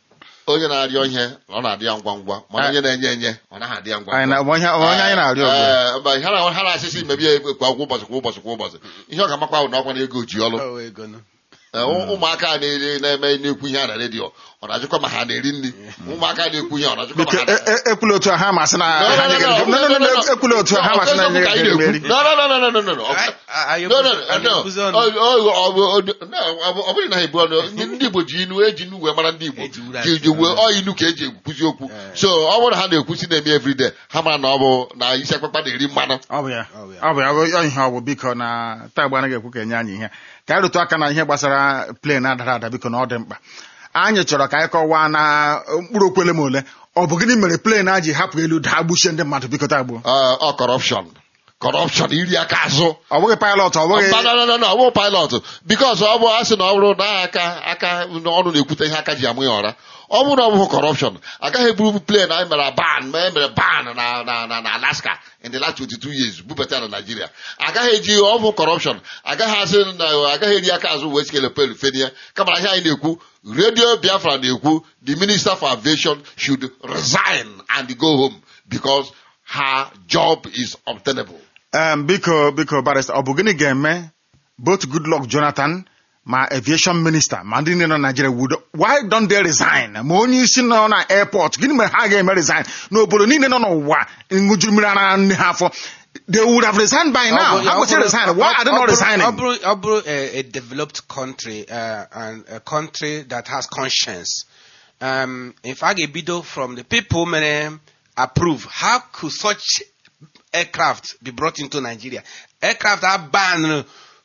onye na-arịọ ihe ọ na-adị ya ngwa ngwa mana onye na-enye enye ọ naghị adị ya ngwa anyị na ngwa onye onye anyị na-arịọ ugbu a. Ee, mba, ha na- ha na-asịsị mebie kwa ụbọchị kwa ụbọchị kwa ụbọchị ihe ọ ga-amakwa bụ na ọkwa na ego ji ọlụ Ọ wee ego nụ. Ee, ụ- ụmụaka na-ere na-eme na-ekwu ihe a na redio ọ na-ajụkwa ma ha na-eri nri ụmụaka na-ekwu ihe ọ na-ajụkwa biko ma ha na- e- e- ekwula otu a ha masị na No, no, ha no, nyegere no, gị- no, no, no, no, ekwula otu a ha masị na Ọ bụ eziokwu ka anyị nyegere gị na-ekwu. mmeri. No, no, no, no, no, no, no, no. Ọ- Anyị- anyị No, no, ekwuzi- no, anyị no. ekwuzi ọnụ. Ọ- ọ- ọ- ọ- ọ- no, ọ bụ- ọ bụghị na ha ebu ọnụ ndị ndị Igbo ji inu eji inu wee mara ndị Igbo Eji uru ji ji wee ọ inu ka eji ekwuzi okwu so ọ bụrụ na ha na-ekwusi na-eme everyday ha mara na ọ bụ na isi akpakpa na-eri mmanụ ọ bụ ya Ọ bụ ya. ọ bụ ya ọ ihe ọ bụ biko na taa agba anaghị ekwu ka enye anyị ihe ka anyị rụtụ aka na ihe gbasara plen adara ada biko na ọ dị mkpa anyị chọrọ ka anyị kọwaa na mkpụrụ okwele ma ole ọ bụ gịnị mere plen a ji hapụ elu daa gbuchie ndị mmadụ biko taa gbuo Ọ ọ corruption corruption iri aka azụ ọ bụghị pilot ọ bụghị Mba, no, no, no, no, ọ bụghị pilot bikos ọ bụ asị na ọ bụrụ na aka aka ọnụ na-ekwute ihe aka ji amụ ya ọra ọ bụrụ na ọ bụghị corruption agaghị eburu plen anyị mere ban ma e mere ban na na na na Alaska in the last 22 years bubata ya na Nigeria agaghị eji ọ bụ corruption agaghị asị na agaghị eri aka azụ wee sikele pel fenie kama na ihe anyị na-ekwu radio Biafra na-ekwu the minister for aviation should resign and go home because her job is obtainable Em, biko biko barista ọ bụ gịnị ga-eme both Goodluck Jonathan ma aviation minister ma ndị niile nọ na Nigeria would why don't they resign ma onye isi nọ na airport gịnị mere ha ga-eme resign n'obodo niile nọ n'ụwa ṅụjuru mmiri ara nne ha afọ they would have resigned by now Ọ bụ- ha ọ kwesịrị bụrụ- resign why are they ọ not bụrụ- resigning ọ bụrụ ọ bụrụ a, a developed country uh, and a country that has conscience um, if a ga-ebido from the people mere approve how could such aircraft be brought into Nigeria aircraft are banned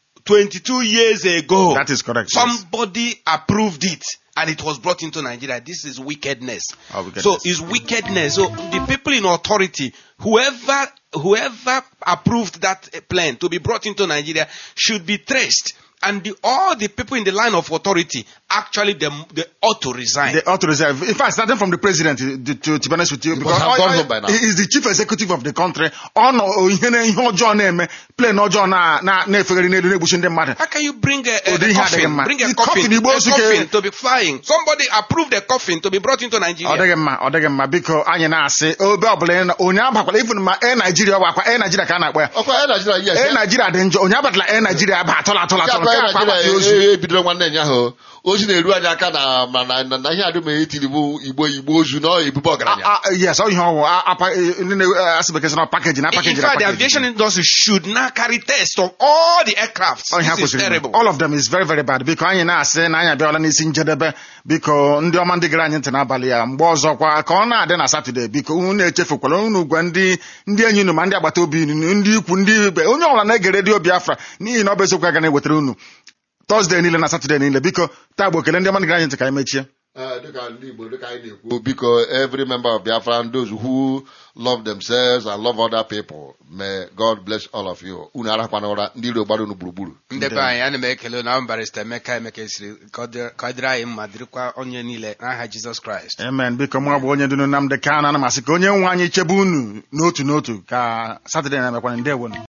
22 years ago That is correct, yes. somebody approved it and it was brought into Nigeria. This is wickedness. Oh, wickedness. So it's wickedness. So the people in authority, whoever whoever approved that uh, plan to be brought into Nigeria should be traced. And the, all the people in the line of authority actually they, they ought to resign. They ought to resign. In fact, starting from the president, to, to, to be honest with you, Because I've gone all- home by now. he is the chief executive of the country. Ọ nọ ihe na ihe ọjọọ na-eme, plane ọjọọ na- na- na-efegharị n'elu na-egbuchi ndị mmadụ. How can you bring a, a, Ụdị a ihe adịghị coffin, mma. bring a The coffin, coffin Igbo a osu ka- coffin to be flying? Somebody approved a coffin to be brought into Ọ Nigeria. dịghị mma, ọ dịghị mma. Biko, anyị na-asị, obe ọbụla ị nọ- onye abakwala, even ma Air Nigeria ọ bụ akwa Air Nigeria ka a na-akpọ ya. ọkwa ya Nigeria yes Air Nigeria dị njọ, onye abatala Air Nigeria aba atọla atọla atọla, akwa nke ya akwa agbata Nigeria ozu. e- ebidoro nwanne nya ahụ ozi na-eru anyị aka na ma na na- na ihe adịm etiri bụ igbo igbo ozu na ebube ọgaranya Ah, ah, Yes, ọ ihe ọwụ, ah, apa- eh, ndị na-asị bekee sị na package na In package na fact, the package. aviation industry should now carry tests of all the aircrafts. Ọ ihe ha This is kwesịrị ime. terrible. all of them is very very bad biko anyị na-asị na anyị abịala n'isi njedebe biko ndị ọma ndị gere anyị ntị n'abalị ya mgbe ọzọkwa ka ọ na-adị na satọde biko unu echefukwala unu gwa ndị ndị enyi unu ma ndị agbata obi unu ndị ikwu ndị ibe onye ọbụla na-ege redio biafra n'ihi na ọ bụ eziokwu aga na-ewetara unu tọzdee niile na satọde niile biko taa bụ okele ndị ọma ndị gere anyị ntị ka anyị mechie Eh, dịka ndị igbo dịka anyị na-ekwu biko every member of biafra and those who love themselves and love other people may god bless all of you unu arakwana ụra ndị iro gbara unu gburugburu ndị be anyị ana m ekele na barista emeka emeka siri ka ọ dịrị ka ọ dịrị anyị mma dịrịkwa onye niile n'aha jizọs kraịst amen biko mụ bụ onye dunu Nnamdị Kanu ana m asị ka onye nwe anyị chebe unu n'otu n'otu ka satọde na-emekwana ndewonu